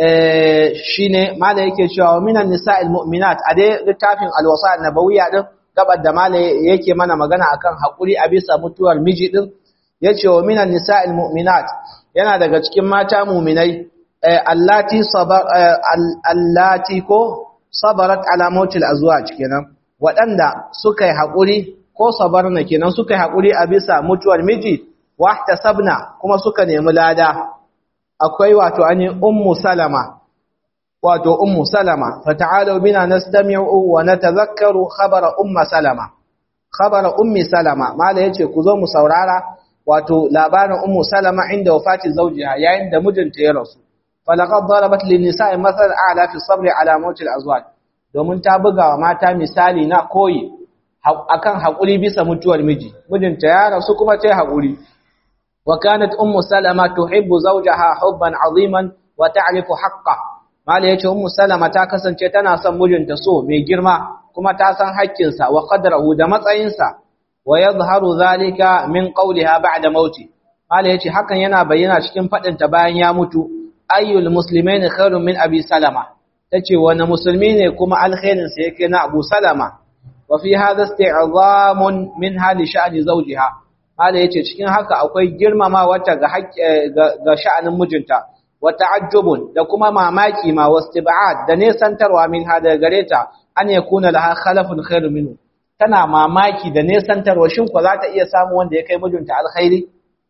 shine mala yake cewa minan nisa'il mu'minat a dai littafin alwasa nabawiyya din gabar da mala yake mana magana akan hakuri a bisa mutuwar miji din yace wa minan nisa'il mu'minat yana daga cikin mata mu'minai allati sabar allati ko sabarat ala mautil azwaj kenan wadanda suka yi hakuri ko sabarna kenan suka yi hakuri a bisa mutuwar miji wahtasabna kuma suka nemi lada akwai wato ani ummu salama wato ummu salama fata'alu bina nastami'u wa natadhakkaru khabara ummu salama khabara ummi salama mala yace ku zo mu saurara wato labarin ummu salama inda wafati zawjiha yayin da mijinta ya rasu falaqad darabat lin nisa'i mathal a'la fi sabr ala mawt al azwaj domin ta buga wa mata misali na koyi akan hakuri bisa mutuwar miji mijinta ya rasu kuma ta hakuri wa kanat ummu salama tuhibbu zawjaha hubban aziman wa ta'rifu haqqahu Mala ya ce, Ummu Salama ta kasance tana son mijinta so mai girma kuma ta san haƙƙinsa wa qadrahu da matsayinsa wa yadhharu zalika min qawliha ba'da mauti. Mala ya ce hakan yana bayyana cikin faɗin ta bayan ya mutu, ayyul muslimaini khairun min Abi Salama. Tace wani musulmi ne kuma alkhairin sa yake na Abu Salama. Wa fi hadha isti'zamun min hali sha'ni zawjiha. Mala ya ce cikin haka akwai girmama wata ga ga sha'anin mijinta. wa ta'ajjubun da kuma mamaki ma wastib'ad da nesantarwa min hada gare ta an yakuna laha khalafun khairu minhu tana mamaki da nesantarwa shin ko za ta iya samu wanda ya kai mijinta alkhairi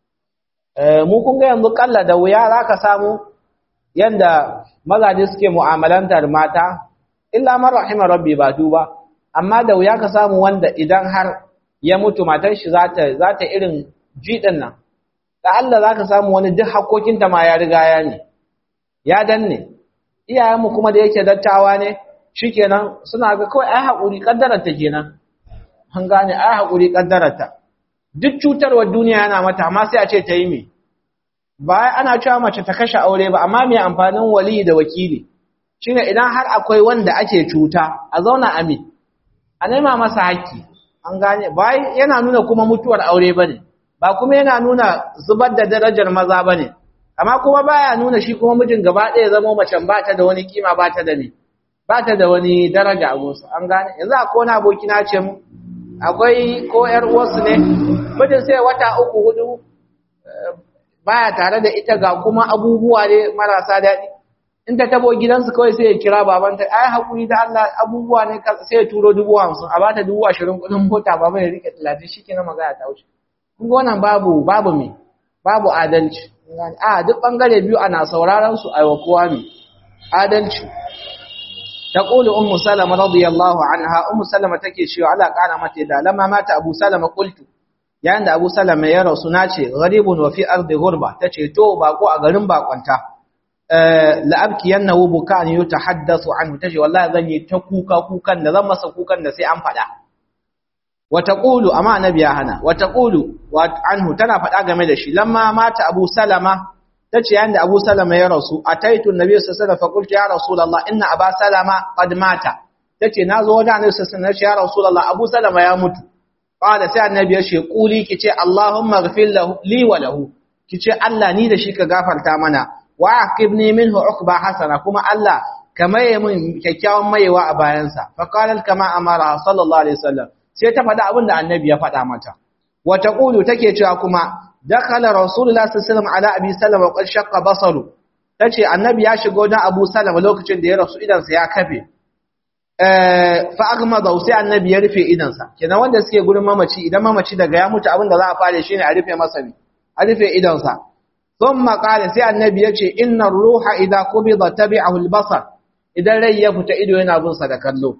eh mu kun ga yanzu kalla da wuya zaka samu yanda mazaje suke mu'amalantar mata illa man rahima rabbi ba duba amma da wuya ka samu wanda idan har ya mutu matan shi za ta za ta irin jidin nan da Allah za ka samu wani duk hakokinta ma ya riga ya ne, ya danne, iyayenmu kuma da yake dattawa ne, shi kenan suna ga kawai ai haƙuri ƙaddararta kenan, an gane ai haƙuri ƙaddararta. Duk cutarwar duniya yana mata, amma sai a ce ta yi me. Ba ana cewa mace ta kashe aure ba, amma mai amfanin wali da wakili. Shi ne idan har akwai wanda ake cuta, a zauna a me, a nema masa haƙƙi, an gane, ba yana nuna kuma mutuwar aure ba ne. ba kuma yana nuna zubar da darajar maza ba ne, amma kuma baya nuna shi kuma mijin gaba ɗaya zama macen ba ta da wani kima ba ta da ne, ba ta da wani daraja a gosu, an gane, yanzu a kona aboki na ce mu, akwai ko ‘yar uwarsu ne, mijin sai wata uku hudu baya tare da ita ga kuma abubuwa ne marasa daɗi. In ta tabo gidansu kawai sai ya kira babanta, ai haƙuri da Allah abubuwa ne sai ya turo dubu hamsin, a bata dubu ashirin kuɗin mota ba mai rike talatin shi ke na magana ta wuce. kunga wannan babu babu me babu adalci a duk bangare biyu ana sauraron su aiwa kowa me adalci taqulu ummu salama radiyallahu anha ummu salama take cewa Allah kana mata da lamma mata abu salama qultu yayin da abu salama ya rasu nace gharibun wa fi ardi ghurba tace to bako a garin bakonta la abki yannahu bukan yutahaddathu anhu tace wallahi zan yi ta kuka kukan da zan masa kukan da sai an fada wataqulu amma annabi ya hana wataqulu anhu tana faɗa game da shi lamma mata Abu Salama tace yayin da Abu Salama ya rasu ataitu Nabi sallallahu alaihi wasallam fa qultu ya Rasulullah inna Aba Salama qad mata tace nazo wajen Annabi sallallahu alaihi wasallam ya Rasulullah Abu Salama ya mutu qala sai Annabi ya ce quli kice Allahumma ighfir lahu li wa lahu kice Allah ni da shi ka gafarta mana wa aqibni minhu uqba hasana kuma Allah ka maye min kyakkyawan mayewa a bayansa fa qala kama amara sallallahu alaihi wasallam sai ta faɗa abin da Annabi ya faɗa mata wa taqulu take cewa kuma dakhala rasulullah sallallahu alaihi wasallam ala abi salama wa qad shaqqa basaru tace annabi ya shigo dan abu salama lokacin da ya rasu idan sa ya kafe eh fa aghmada sai annabi ya rufe idan sa kenan wanda suke gurin mamaci idan mamaci daga ya mutu abinda za a fare shine a rufe masa ne a rufe idan sa thumma qala sai annabi yace inna ruha idha qubida tabi'ahu al-basar idan rai ya fita ido yana bin sa da kallo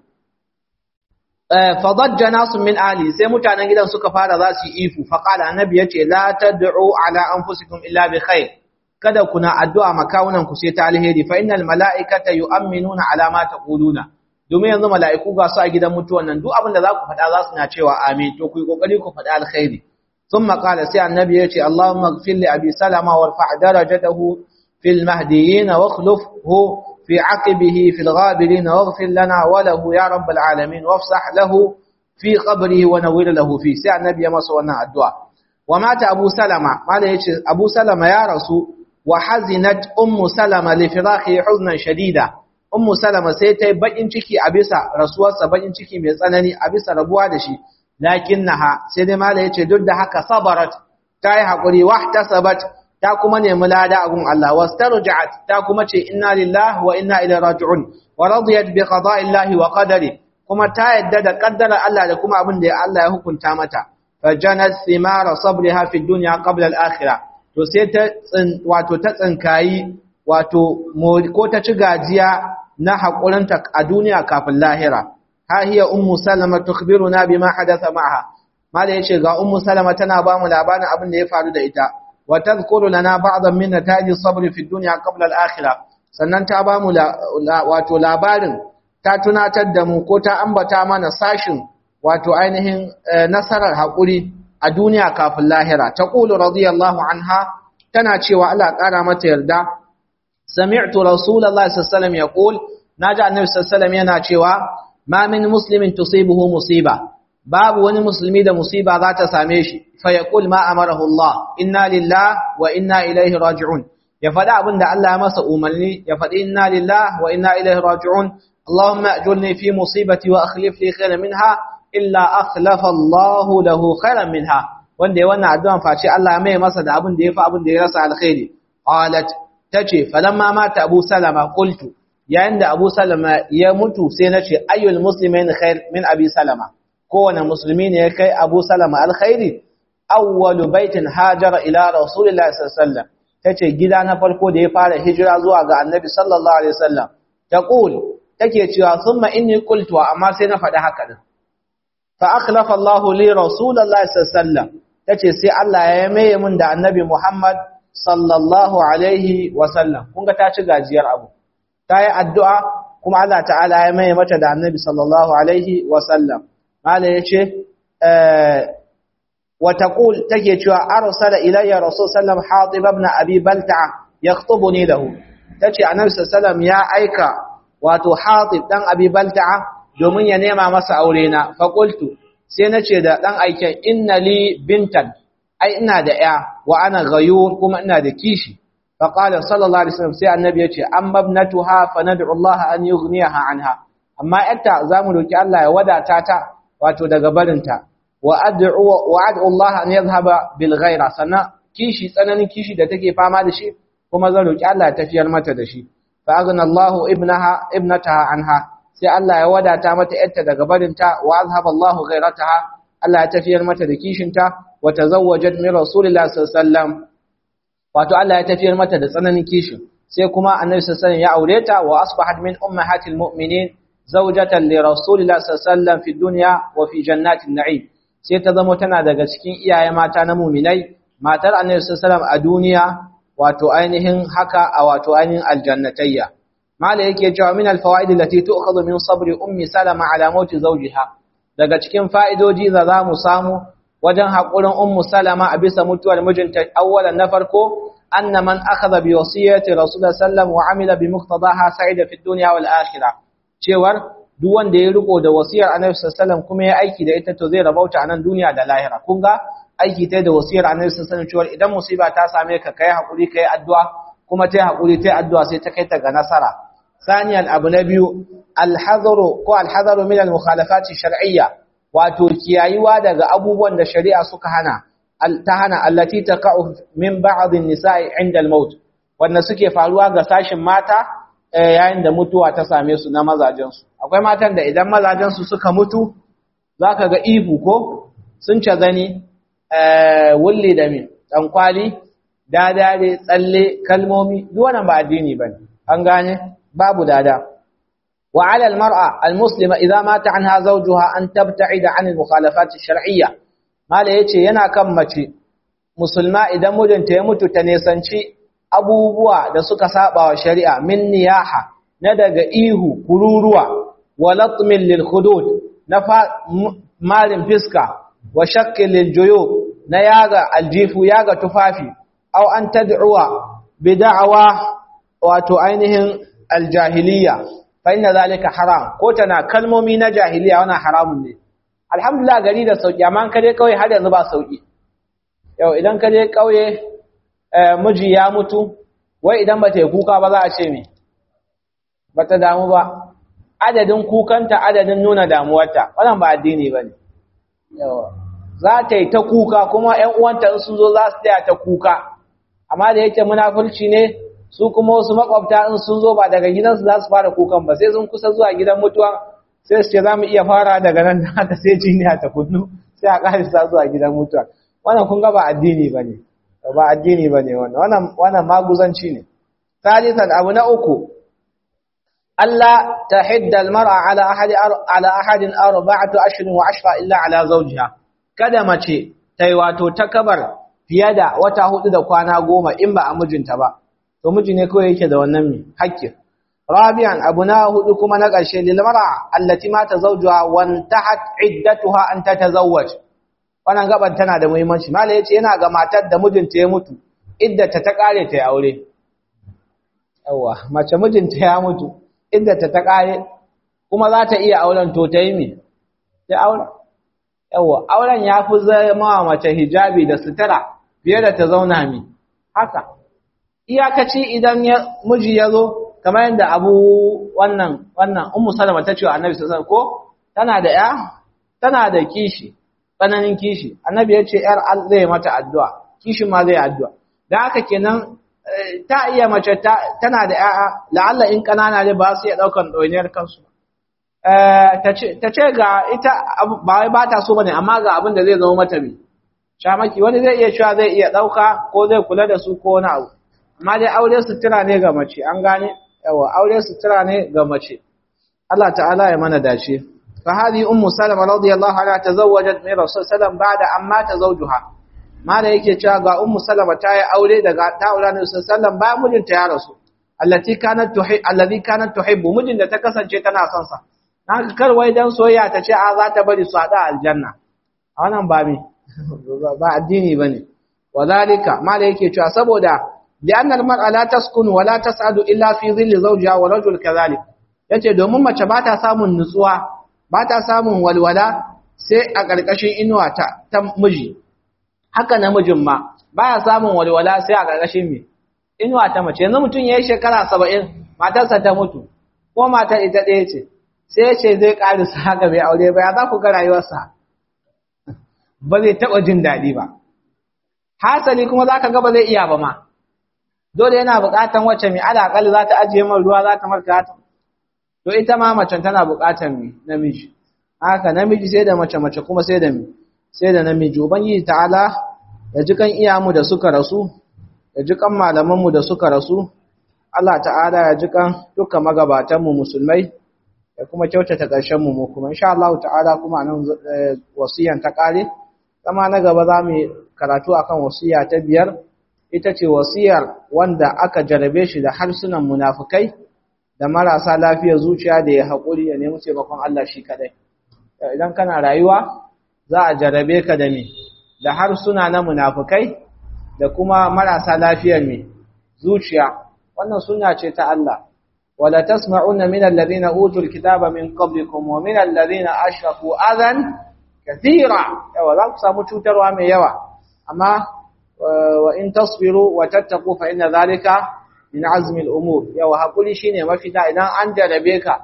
fadajja nasu min ali sai mutanen gidan suka fara za su yi ifu faqala annabi yace la tad'u ala anfusikum illa bi khair kada kuna addu'a makawunan ku sai ta alheri fa innal malaikata yu'minuna ala ma taquluna domin yanzu mala'iku ga su a gidan mutuwan nan duk abin da za ku faɗa za su na cewa amin to ku yi kokari ku faɗa alkhairi thumma qala sai annabi yace allahumma ighfir li abi salama warfa' darajatahu fil mahdiyyin wa akhlifhu في عقبه في الغابرين واغفر لنا وله يا رب العالمين وافسح له في قبره ونور له فيه سي النبي مس wannan addu'a ومات ابو سلمة قال yace ابو سلمة يا رسول وحزنت ام سلمة لفراقه حزنا شديدا ام سلمة sai tai bakin ciki a bisa rasuwarsa bakin ciki mai tsanani a bisa rabuwa da shi lakinnaha sai dai mala yace duk da haka sabarat tayi hakuri wahtasabat ta kuma nemi lada a gun Allah wastarja'at ta kuma ce inna lillahi wa inna ilaihi raji'un wa radiyat bi qada'illahi wa qadari kuma ta yadda da kaddara Allah da kuma abin da Allah ya hukunta mata fajanat thimara sabriha fi dunya qabla al-akhirah to sai ta wato ta tsinkayi wato ko ta ci gajiya na hakurinta a duniya kafin lahira ha hiya ummu salama tukhbiruna bima hadatha ma'aha mala yace ga ummu salama tana ba mu labarin abin da ya faru da ita وتذكر لنا بعضا من نتائج الصبر في الدنيا قبل الآخرة sannan ta ba mu wato labarin ta tunatar da mu ko ta ambata mana sashin wato ainihin nasarar haƙuri a duniya kafin lahira ta ƙulu radiyallahu anha tana cewa Allah ƙara mata yarda sami'tu rasulullahi sallallahu alaihi wasallam yaqul naji annabi sallallahu alaihi wasallam yana cewa ma min muslimin tusibuhu musiba babu wani musulmi da musiba za ta same shi fa yaqul ma amarahu Allah inna lillahi wa inna ilaihi raji'un ya faɗi abin da Allah ya masa umarni ya faɗi inna lillahi wa inna ilaihi raji'un Allahumma ajurni fi musibati wa akhlif li khairan minha illa akhlafa Allah lahu khairan minha wanda ya wannan addu'an face Allah ya mai masa da abin da ya fi abin da ya rasa alkhairi qalat tace falamma mata Abu Salama qultu yayin da Abu Salama ya mutu sai nace ayyul muslimin khair min Abi Salama kowane musulmi ne ya kai Abu Salama alkhairi awwalu baitin hajara ila rasulillahi sallallahu alaihi wasallam tace gida na farko da ya fara hijira zuwa ga annabi sallallahu alaihi wasallam taqul take cewa thumma inni qultu amma sai na faɗi haka din fa akhlafa Allah li rasulillahi sallallahu alaihi wasallam tace sai Allah ya maye mun da annabi Muhammad sallallahu alaihi wasallam kun ga ta ci gajiyar abu ta yi addu'a kuma Allah ta'ala ya maye mata da annabi sallallahu alaihi wasallam mala yace eh وتقول تجي cewa arsala ilayya rasul sallam hatib ibn abi balta'a yakhutubuni lahu tace annabi sallam ya aika wato hatib dan abi balta'a domin ya nema masa aure na fa qultu sai nace da dan aiken inna li bintan ai ina da ya wa ana ghayur kuma ina da kishi fa qala sallallahu alaihi wasallam sai annabi yace amma ibnatuha fa nad'u Allah an yughniyaha anha amma yatta zamu roki Allah ya wadata ta wato daga barinta wa'ad'u Allah an yadhhaba bil ghaira sana kishi tsananin kishi da take fama da shi kuma zan roki Allah ya tafiyar mata da shi fa aghna Allah ibnaha ibnataha anha sai Allah ya wadata mata yarta daga barinta wa azhaba Allah ghairataha Allah ya tafiyar mata da kishinta wa tazawwajat min rasulillahi sallallahu alaihi wasallam wato Allah ya tafiyar mata da tsananin kishin sai kuma annabi sallallahu alaihi wasallam ya aure ta wa asbahat min ummahatil mu'minin zawjatan li rasulillahi sallallahu alaihi wasallam fi dunya wa fi jannatin na'im sai ta zama tana daga cikin iyaye mata na muminai matar annabi sallallahu a duniya wato ainihin haka a wato ainihin aljannatayya mala yake cewa min alfawaid allati tu'khadhu min sabri ummi salama ala mauti zawjiha daga cikin fa'idoji da zamu samu wajen hakurin ummu salama a bisa mutuwar mijinta awwalan na farko anna man akhadha bi wasiyyati rasulullah sallallahu wa amila bi muqtadaha sa'ida fi dunya wal akhirah cewar duk wanda ya riko da wasiyar annabi sallallahu kuma ya aiki da ita to zai rabauta a nan duniya da lahira kun ga aiki ta da wasiyar annabi sallallahu cewar idan musiba ta same ka kai hakuri kai addu'a kuma tai hakuri tai addu'a sai ta kai ta ga nasara saniyan abu na biyu alhazaru ko alhazaru min almukhalafati shar'iyya wato kiyayiwa daga abubuwan da shari'a suka hana ta hana allati taqa'u min ba'd an-nisa'i 'inda al-maut wanda suke faruwa ga sashin mata yayin da mutuwa ta same su na mazajen su akwai matan da idan mazajen su suka mutu zaka ga ihu ko sun ce zani eh wulli da min dan kwali dadare tsalle kalmomi duk wannan ba addini bane an gane babu dada وعلى المرأة المسلمة إذا مات عنها زوجها أن تبتعد عن المخالفات الشرعية ما yace yana kan mace musulma idan mijinta ya mutu ta nesanci abubuwa da suka saba wa shari'a min niyaha na daga ihu kururuwa wa latmin lil khudud na marin fiska wa shakkil lil juyub na yaga aljifu yaga tufafi aw an tad'uwa bi da'wa wato ainihin aljahiliya fa inna zalika haram ko tana kalmomi na jahiliya wannan haramun ne alhamdulillah gari da sauki amma ka je kauye har yanzu ba sauki yau idan ka je kauye miji ya mutu wai idan ba ta yi kuka ba za a ce me ba ta damu ba adadin kukanta adadin nuna damuwarta wannan ba addini ba ne za ta yi ta kuka kuma ‘yan uwanta in sun zo za su taya ta kuka amma da yake munafurci ne su kuma wasu makwabta in sun zo ba daga gidansu za su fara kukan ba sai sun kusa zuwa gidan mutuwa sai su ce za mu iya fara daga nan da haka sai jiniya ta kunnu sai a ƙarisa zuwa gidan mutuwa wannan kun ga ba addini ba ne ba addini ba ne wannan wannan maguzanci ne salisan abu na uku Allah ta hidda almar'a ala ahadi ala ahadin arba'atu ashrin wa ashra illa ala zawjiha kada mace tai wato takabar fiye da wata hudu da kwana goma in ba a mijinta ba to miji ne kawai yake da wannan mi hakki rabi'an abu na hudu kuma na ƙarshe lil mar'a allati mata zawjuha wa intahat iddatuha an tatazawwaj wannan gaban tana da muhimmanci malai yace yana ga matar da mijinta ya mutu iddata ta kare ta aure yawa mace mijinta ya mutu iddata ta kare kuma za ta iya auren to ta yi mi ta aure yawa auren ya fi zama mace hijabi da sutura fiye da ta zauna mi haka iyakaci idan ya miji ya zo kamar yadda abu wannan wannan ummu salama ta ce wa annabi sallallahu alaihi wasallam ko tana da ya tana da kishi tsananin kishi annabi ya ce yar zai mata addu'a kishin ma zai addu'a dan haka kenan ta iya mace tana da ya'a la'alla in kanana ne ba su iya daukan ɗoyiniyar kansu ta ce ga ita ba wai ba ta so bane amma ga abin da zai zama mata bi shamaki wani zai iya cewa zai iya ɗauka ko zai kula da su ko wani abu amma dai aure sutura ne ga mace an gane yawa aure sutura ne ga mace Allah ta'ala ya mana dace fa hadi ummu salama radiyallahu anha tazawwajat min rasul sallam ba'da amma tazawjuha mala yake cewa ga ummu salama ta yi aure daga ta aure ne sallam bayan mijinta ya rasu allati kanat tuhib alladhi kanat tuhibbu mijin da ta kasance tana son sa haka kar wai dan soyayya ta ce a za ta bari su hada aljanna a wannan ba mi ba addini bane wadhalika mala yake cewa saboda li'anna al-mar'a la taskunu wa la tas'adu illa fi dhilli zawjiha wa rajul kadhalik yace domin mace ba ta samun nutsuwa ba ta samun walwala sai a ƙarƙashin inuwa ta ta miji haka namijin ma baya samun walwala sai a ƙarƙashin me inuwa ta mace yanzu mutum yayi shekara 70 matarsa ta mutu ko matar ita ɗaya ce sai ya ce zai ƙarisa haka bai aure ba ya za ku ga rayuwarsa ba zai taɓa jin daɗi ba hasali kuma za ka ga ba zai iya ba ma dole yana buƙatan wacce mai alaƙal za ta ajiye man ruwa za ta marka ta to ita ma macen tana buƙatan mai namiji haka namiji sai da mace mace kuma sai da mai sai da namiji ubangiji ta'ala ya ji kan iyamu da suka rasu ya ji kan malamanmu da suka rasu Allah ta'ala ya ji kan duka magabatanmu musulmai da kuma kyautata ƙarshen mu kuma insha Allah ta'ala kuma nan wasiyan ta kare kama na gaba za mu karatu akan wasiya ta biyar ita ce wasiyar wanda aka jarabe shi da harsunan munafukai da marasa lafiyar zuciya da ya haƙuri ya nemi taimakon Allah shi kadai idan kana rayuwa za a jarabe ka da me da harsuna na munafukai da kuma marasa lafiyar mai zuciya wannan sunna ce ta Allah wala tasma'una min alladhina utul kitaba min qablikum wa min alladhina ashraku adan kathira yawa za ku samu cutarwa mai yawa amma wa in tasbiru wa tattaqu fa inna dhalika min azmi al-umur yawa hakuri shine mafita idan an jarabe ka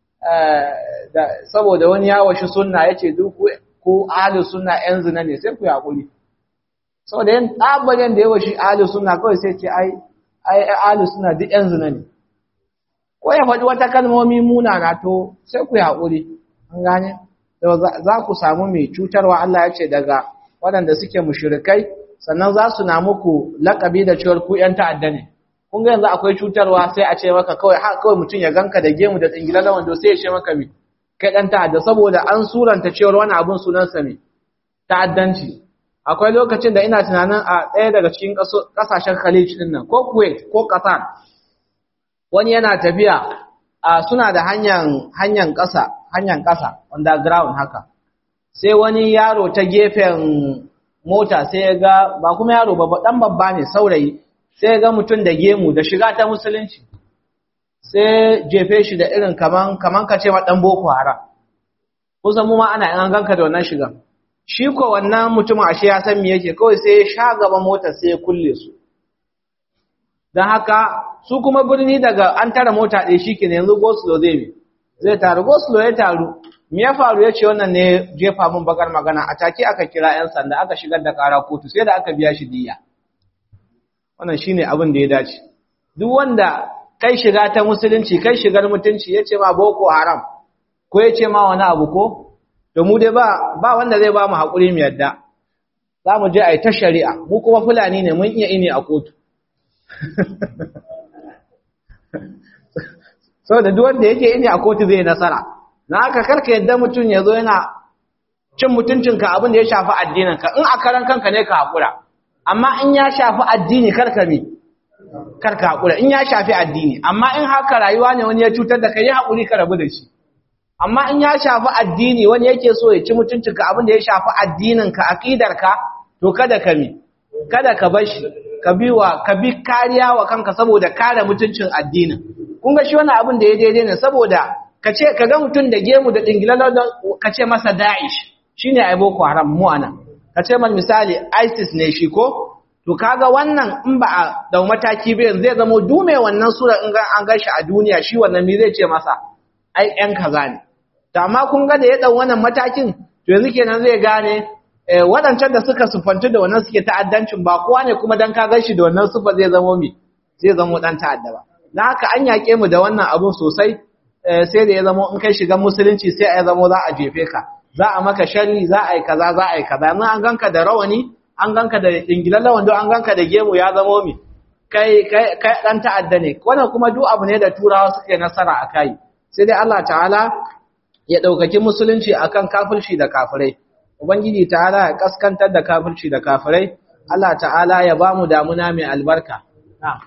saboda wani ya washi sunna yace duk ko ahlus sunna yan zina ne sai ku hakuri saboda yan tabarin da ya washi ahlus sunna kawai sai ce ai ai ahlus sunna duk yan zina ne ko ya faɗi wata kalmomi munana to sai ku hakuri an gane za ku samu mai cutarwa Allah ya ce daga waɗanda suke mushrikai sannan za su na muku laƙabi da cewar ku ƴan ta'adda ne kun ga yanzu akwai cutarwa sai a ce maka kawai har kawai mutum ya ganka da gemu da tsingila da wando sai ya ce maka mi kai ɗan ta'adda saboda an suranta cewar wani abun sunansa mi ta'addanci akwai lokacin da ina tunanin a ɗaya daga cikin ƙasashen Khalij ɗin nan ko Kuwait ko Qatar wani yana tafiya a suna da hanyar hanyar ƙasa hanyar ƙasa underground haka sai wani yaro ta gefen mota sai ya ga ba kuma yaro ba dan babba ne saurayi sai ya ga mutum da gemu da shiga ta musulunci sai jefe shi da irin kaman kaman ka ce ma dan boko haram kusan mu ma ana an ganka da wannan shigan shi ko wannan mutumin ashe ya san me yake kawai sai ya sha gaba motar sai ya kulle su dan haka su kuma birni daga an tara mota ɗaya shikenan yanzu goslo zai bi zai taru goslo ya taru me ya faru ya ce wannan ne jefa mun bakar magana a take aka kira 'yan sanda aka shigar da kara kotu sai da aka biya shi diya wannan shine abin da ya dace duk wanda kai shiga ta musulunci kai shigar mutunci ya ce ma boko haram ko ya ce ma wani abu ko to mu dai ba ba wanda zai ba mu haƙuri mu yadda za mu je a yi ta shari'a mu kuma fulani ne mun iya ini a kotu saboda duk wanda yake ini a kotu zai nasara na haka karka yadda mutum ya zo yana cin mutuncinka abin da ya shafi addininka in a karan kanka ne ka haƙura amma in ya shafi addini karka mi karka haƙura in ya shafi addini amma in haka rayuwa ne wani ya cutar da kai ya haƙuri ka rabu da shi amma in ya shafi addini wani yake so ya ci mutuncinka abin da ya shafi addininka aqidarka to kada ka mi kada ka bar shi ka bi wa ka bi kariya wa kanka saboda kare mutuncin addinin kun ga shi wannan abin da ya daidai ne saboda ka ce ka ga mutum da gemu da dingilalar ka ce masa da'ish shine ai boko haram mu anan ka ce mal misali isis ne shi ko to kaga wannan in ba a dau mataki ba zai zama dume wannan sura in ga an gashi a duniya shi wannan me zai ce masa ai yan kaza ne to amma kun ga da ya dau wannan matakin to yanzu kenan zai gane waɗancan da suka sufanci da wannan suke ta'addancin ba kowa ne kuma dan ka gashi da wannan sufa zai zama mi zai zama dan ta'adda ba dan haka an yaƙe mu da wannan abun sosai sai da ya zama in kai shiga musulunci sai a zama za a jefe ka za a maka sharri za a yi kaza za a yi kaza yanzu an ganka da rawani an ganka da dingilan wando an ganka da gemu ya zama mi kai kai kai dan ta'adda ne wannan kuma duk abu ne da turawa suke nasara a kai sai dai Allah ta'ala ya daukaki musulunci akan kafirci da kafirai ubangiji ta'ala ya kaskantar da kafirci da kafirai Allah ta'ala ya bamu damuna mai albarka na'am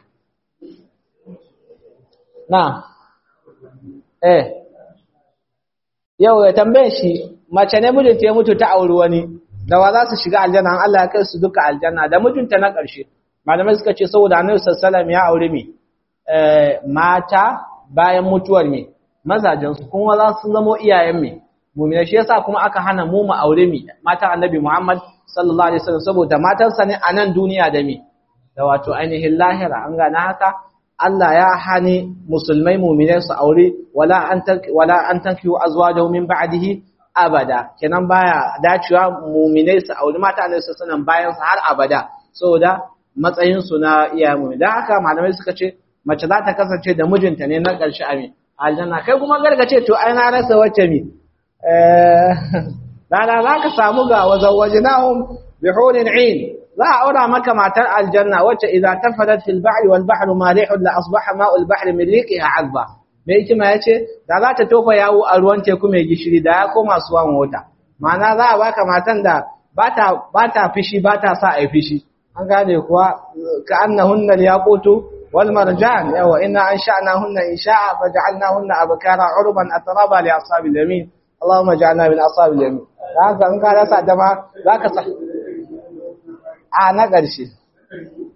na'am eh yau ya tambaye shi mace ne mijinta ya mutu ta auri wani da wa za su shiga aljanna an Allah ya kai su duka aljanna da mijinta na ƙarshe malamai suka ce saboda annabi sallallahu ya aure mi mata bayan mutuwar mi mazajen su kuma za su zama iyayen mi mu'mina shi yasa kuma aka hana mu mu aure mi mata annabi Muhammad sallallahu alaihi wasallam saboda matansa ne a nan duniya da mi da wato ainihin lahira an gane haka Allah ya hani musulmai mu'minai su aure wala an wala an tankihu azwajahu min ba'dihi abada kenan baya dacewa mu'minai su aure mata ne su sanan bayan su har abada saboda matsayin su na iyayen mu'min dan haka malamai suka ce mace za ta kasance da mijinta ne na ƙarshe amin aljanna kai kuma gargace to ai na rasa wacce mi eh lala za ka samu ga wazawajnahum bihurin 'ain za a aura maka matar aljanna wacce idza tafadat fil bahri wal bahru malihun la asbaha ma'ul bahri min liqiha azba me hikima yace da za ta tofa yawo a ruwan teku mai gishiri da ya koma suwan wata ma'ana za a baka matan da bata bata fishi bata sa ai fishi an gane kuwa ka annahunna yaqutu wal marjan yawa inna ansha'nahunna insha'a faj'alnahunna abkara urban atraba li ashabil yamin Allahumma ij'alna min ashabil yamin haka in ka rasa dama zaka sa a na ƙarshe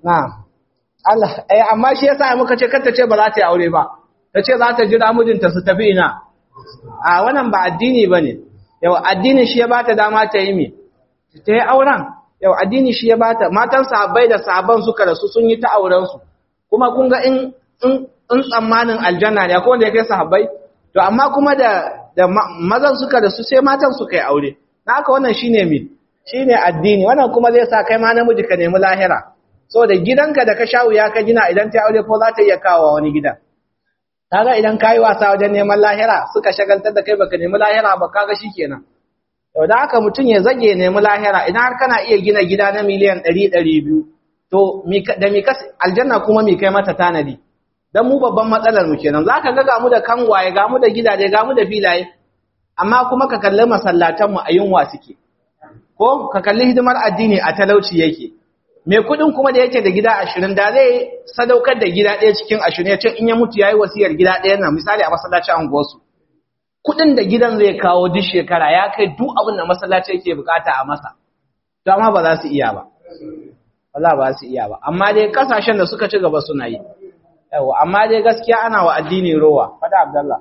na'am Allah eh amma shi yasa muka ce kar ta ce ba za ta yi aure ba ta ce za ta jira mijinta su tafi ina a wannan ba addini bane yau addini shi ya bata dama ta yi me ta yi auren yau addini shi ya bata matan sahabbai da sahabban suka rasu sun yi ta auren su kuma kun ga in in tsammanin aljanna ne akwai wanda ya kai sahabbai to amma kuma da da mazan suka rasu sai matan suka yi aure na haka wannan shine me shine addini wannan kuma zai sa kai ma namiji ka nemi lahira saboda gidanka da ka sha wuya ka gina idan ta aure ko za ta iya kawo wani gidan kaga idan ka yi wasa wajen neman lahira suka shagaltar da kai baka nemi lahira ba kaga shikenan to da haka mutum ya zage nemi lahira idan har kana iya gina gida na miliyan 100 200 to da mi kas aljanna kuma mi kai mata tanadi dan mu babban matsalar mu kenan zaka ga ga mu da kangwaye ga mu da gidaje ga mu da filaye amma kuma ka kalli masallatan mu a yunwa suke ko ka kalli hidimar addini a talauci yake mai kudin kuma da yake da gida ashirin da zai sadaukar da gida ɗaya cikin ashirin ya ce in ya mutu ya yi wasiyar gida ɗaya na misali a masallacin anguwarsu kudin da gidan zai kawo duk shekara ya kai duk abin da masallaci yake bukata a masa to amma ba za su iya ba Allah ba su iya ba amma dai kasashen da suka ci gaba suna yi yawa amma dai gaskiya ana wa addini rowa fada abdallah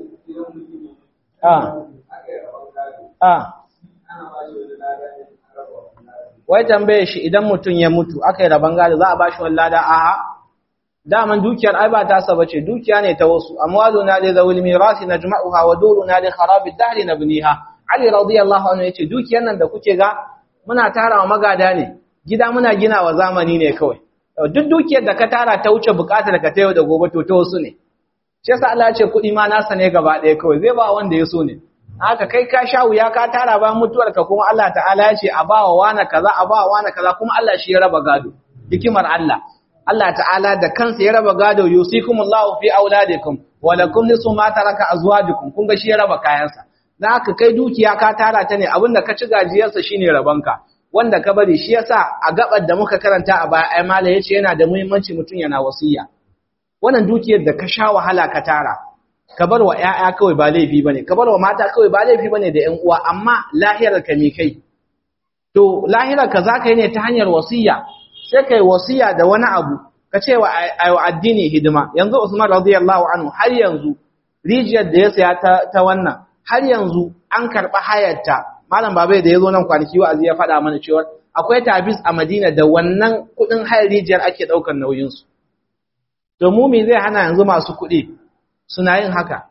ah ah wai tambaye shi idan mutum ya mutu aka yi rabon gado za a ba shi wani lada aha daman dukiyar ai ba ta saba ce dukiya ne ta wasu amwalu na li zawil mirasi najma'uha wa duru na li kharabi dahri nabniha ali radiyallahu anhu yace dukiyar nan da kuke ga muna tarawa magada ne gida muna gina wa zamani ne kawai duk dukiyar da ka tara ta wuce bukatar ka ta yau da gobe to ta wasu ne shi yasa Allah ya ce kuɗi ma nasa ne gaba ɗaya kawai zai ba wanda ya so ne haka kai ka sha wuya ka tara ba mutuwar ka kuma Allah ta'ala ya ce a ba wa wani kaza a ba wa wani kaza kuma Allah shi ya raba gado hikimar Allah Allah ta'ala da kansa ya raba gado yusikumullahu fi auladikum wa lakum nisu ma taraka azwajukum kun ga shi ya raba kayansa dan haka kai dukiya ka tara ta ne abinda ka ci gajiyarsa shine rabanka wanda ka bari shi yasa a gabar da muka karanta a baya ai mala yace yana da muhimmanci mutun yana wasiya wannan dukiyar da ka sha wahala ka tara ka bar wa ‘ya'ya kawai ba laifi ba ne, ka bar wa mata kawai ba laifi ba ne da ‘yan uwa, amma lahirar ka mi kai. To, lahirar ka za ka yi ne ta hanyar wasiya, sai ka yi wasiya da wani abu, ka ce wa addini hidima. Yanzu Usman radiyallahu anhu har yanzu, rijiyar da ya saya ta, wannan, har yanzu an karɓi hayarta. Malam Babai da ya zo nan kwanaki wa'azi ya faɗa mana cewa akwai tabis a Madina da wannan kuɗin hayar rijiyar ake ɗaukar nauyinsu. To, mu me zai hana yanzu masu kuɗi suna yin haka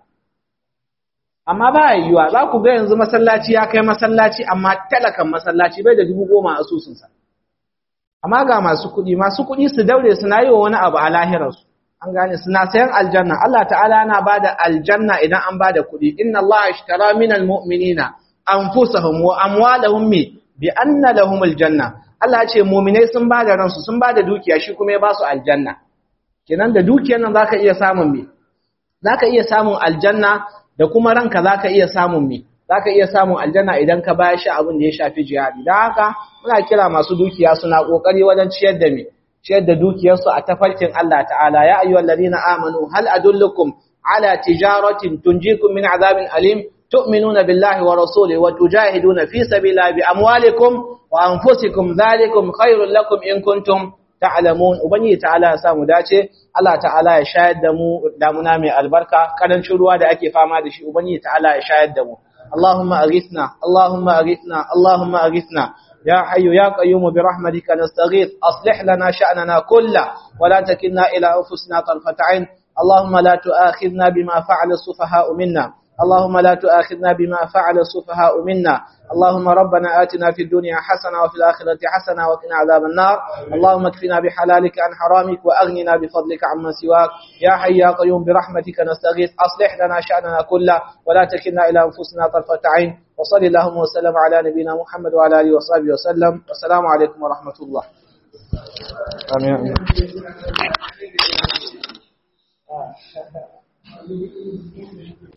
amma ba yiwuwa za ku ga yanzu masallaci ya kai masallaci amma talakan masallaci bai da dubu goma a asusunsa amma ga masu kuɗi masu kuɗi su daure suna yi wa wani abu a lahirarsu an gane suna sayan aljanna Allah ta'ala yana ba da aljanna idan an ba da kuɗi inna Allah ishtara minal mu'minina anfusahum wa amwalahum mi bi anna lahum aljanna Allah ya ce mu'minai sun ba da ransu sun ba da dukiya shi kuma ya ba su aljanna kenan da dukiyar nan zaka iya samun me zaka iya samun aljanna da kuma ranka zaka iya samun me zaka iya samun aljanna idan ka bayar shi abin da ya shafi jihadi dan haka muna kira masu dukiya suna kokari wajen ciyar da me ciyar da dukiyar su a tafarkin Allah ta'ala ya ayyuhal ladina amanu hal adullukum ala tijaratin tunjikum min azabin alim tu'minuna billahi wa rasulihi wa tujahiduna fi sabilillahi bi amwalikum wa anfusikum dhalikum khairul lakum in kuntum ta'lamun ubangiji ta'ala ya samu dace Allah ta'ala ya shayar da mu damuna mai albarka karancin ruwa da ake fama da shi ubangiji ta'ala ya shayar da mu Allahumma aghithna Allahumma aghithna Allahumma aghithna يا حي يا قيوم برحمتك نستغيث أصلح لنا شأننا كله ولا تكلنا إلى أنفسنا طرفة عين اللهم لا تؤاخذنا بما فعل السفهاء منا اللهم لا تؤاخذنا بما فعل السفهاء منا اللهم ربنا آتنا في الدنيا حسنة وفي الآخرة حسنة وقنا عذاب النار اللهم اكفنا بحلالك عن حرامك وأغننا بفضلك عمن سواك يا حي يا قيوم برحمتك نستغيث أصلح لنا شأننا كله ولا تكلنا إلى أنفسنا طرفة عين وصل اللهم وسلم على نبينا محمد وعلى آله وصحبه وسلم والسلام عليكم ورحمة الله آمين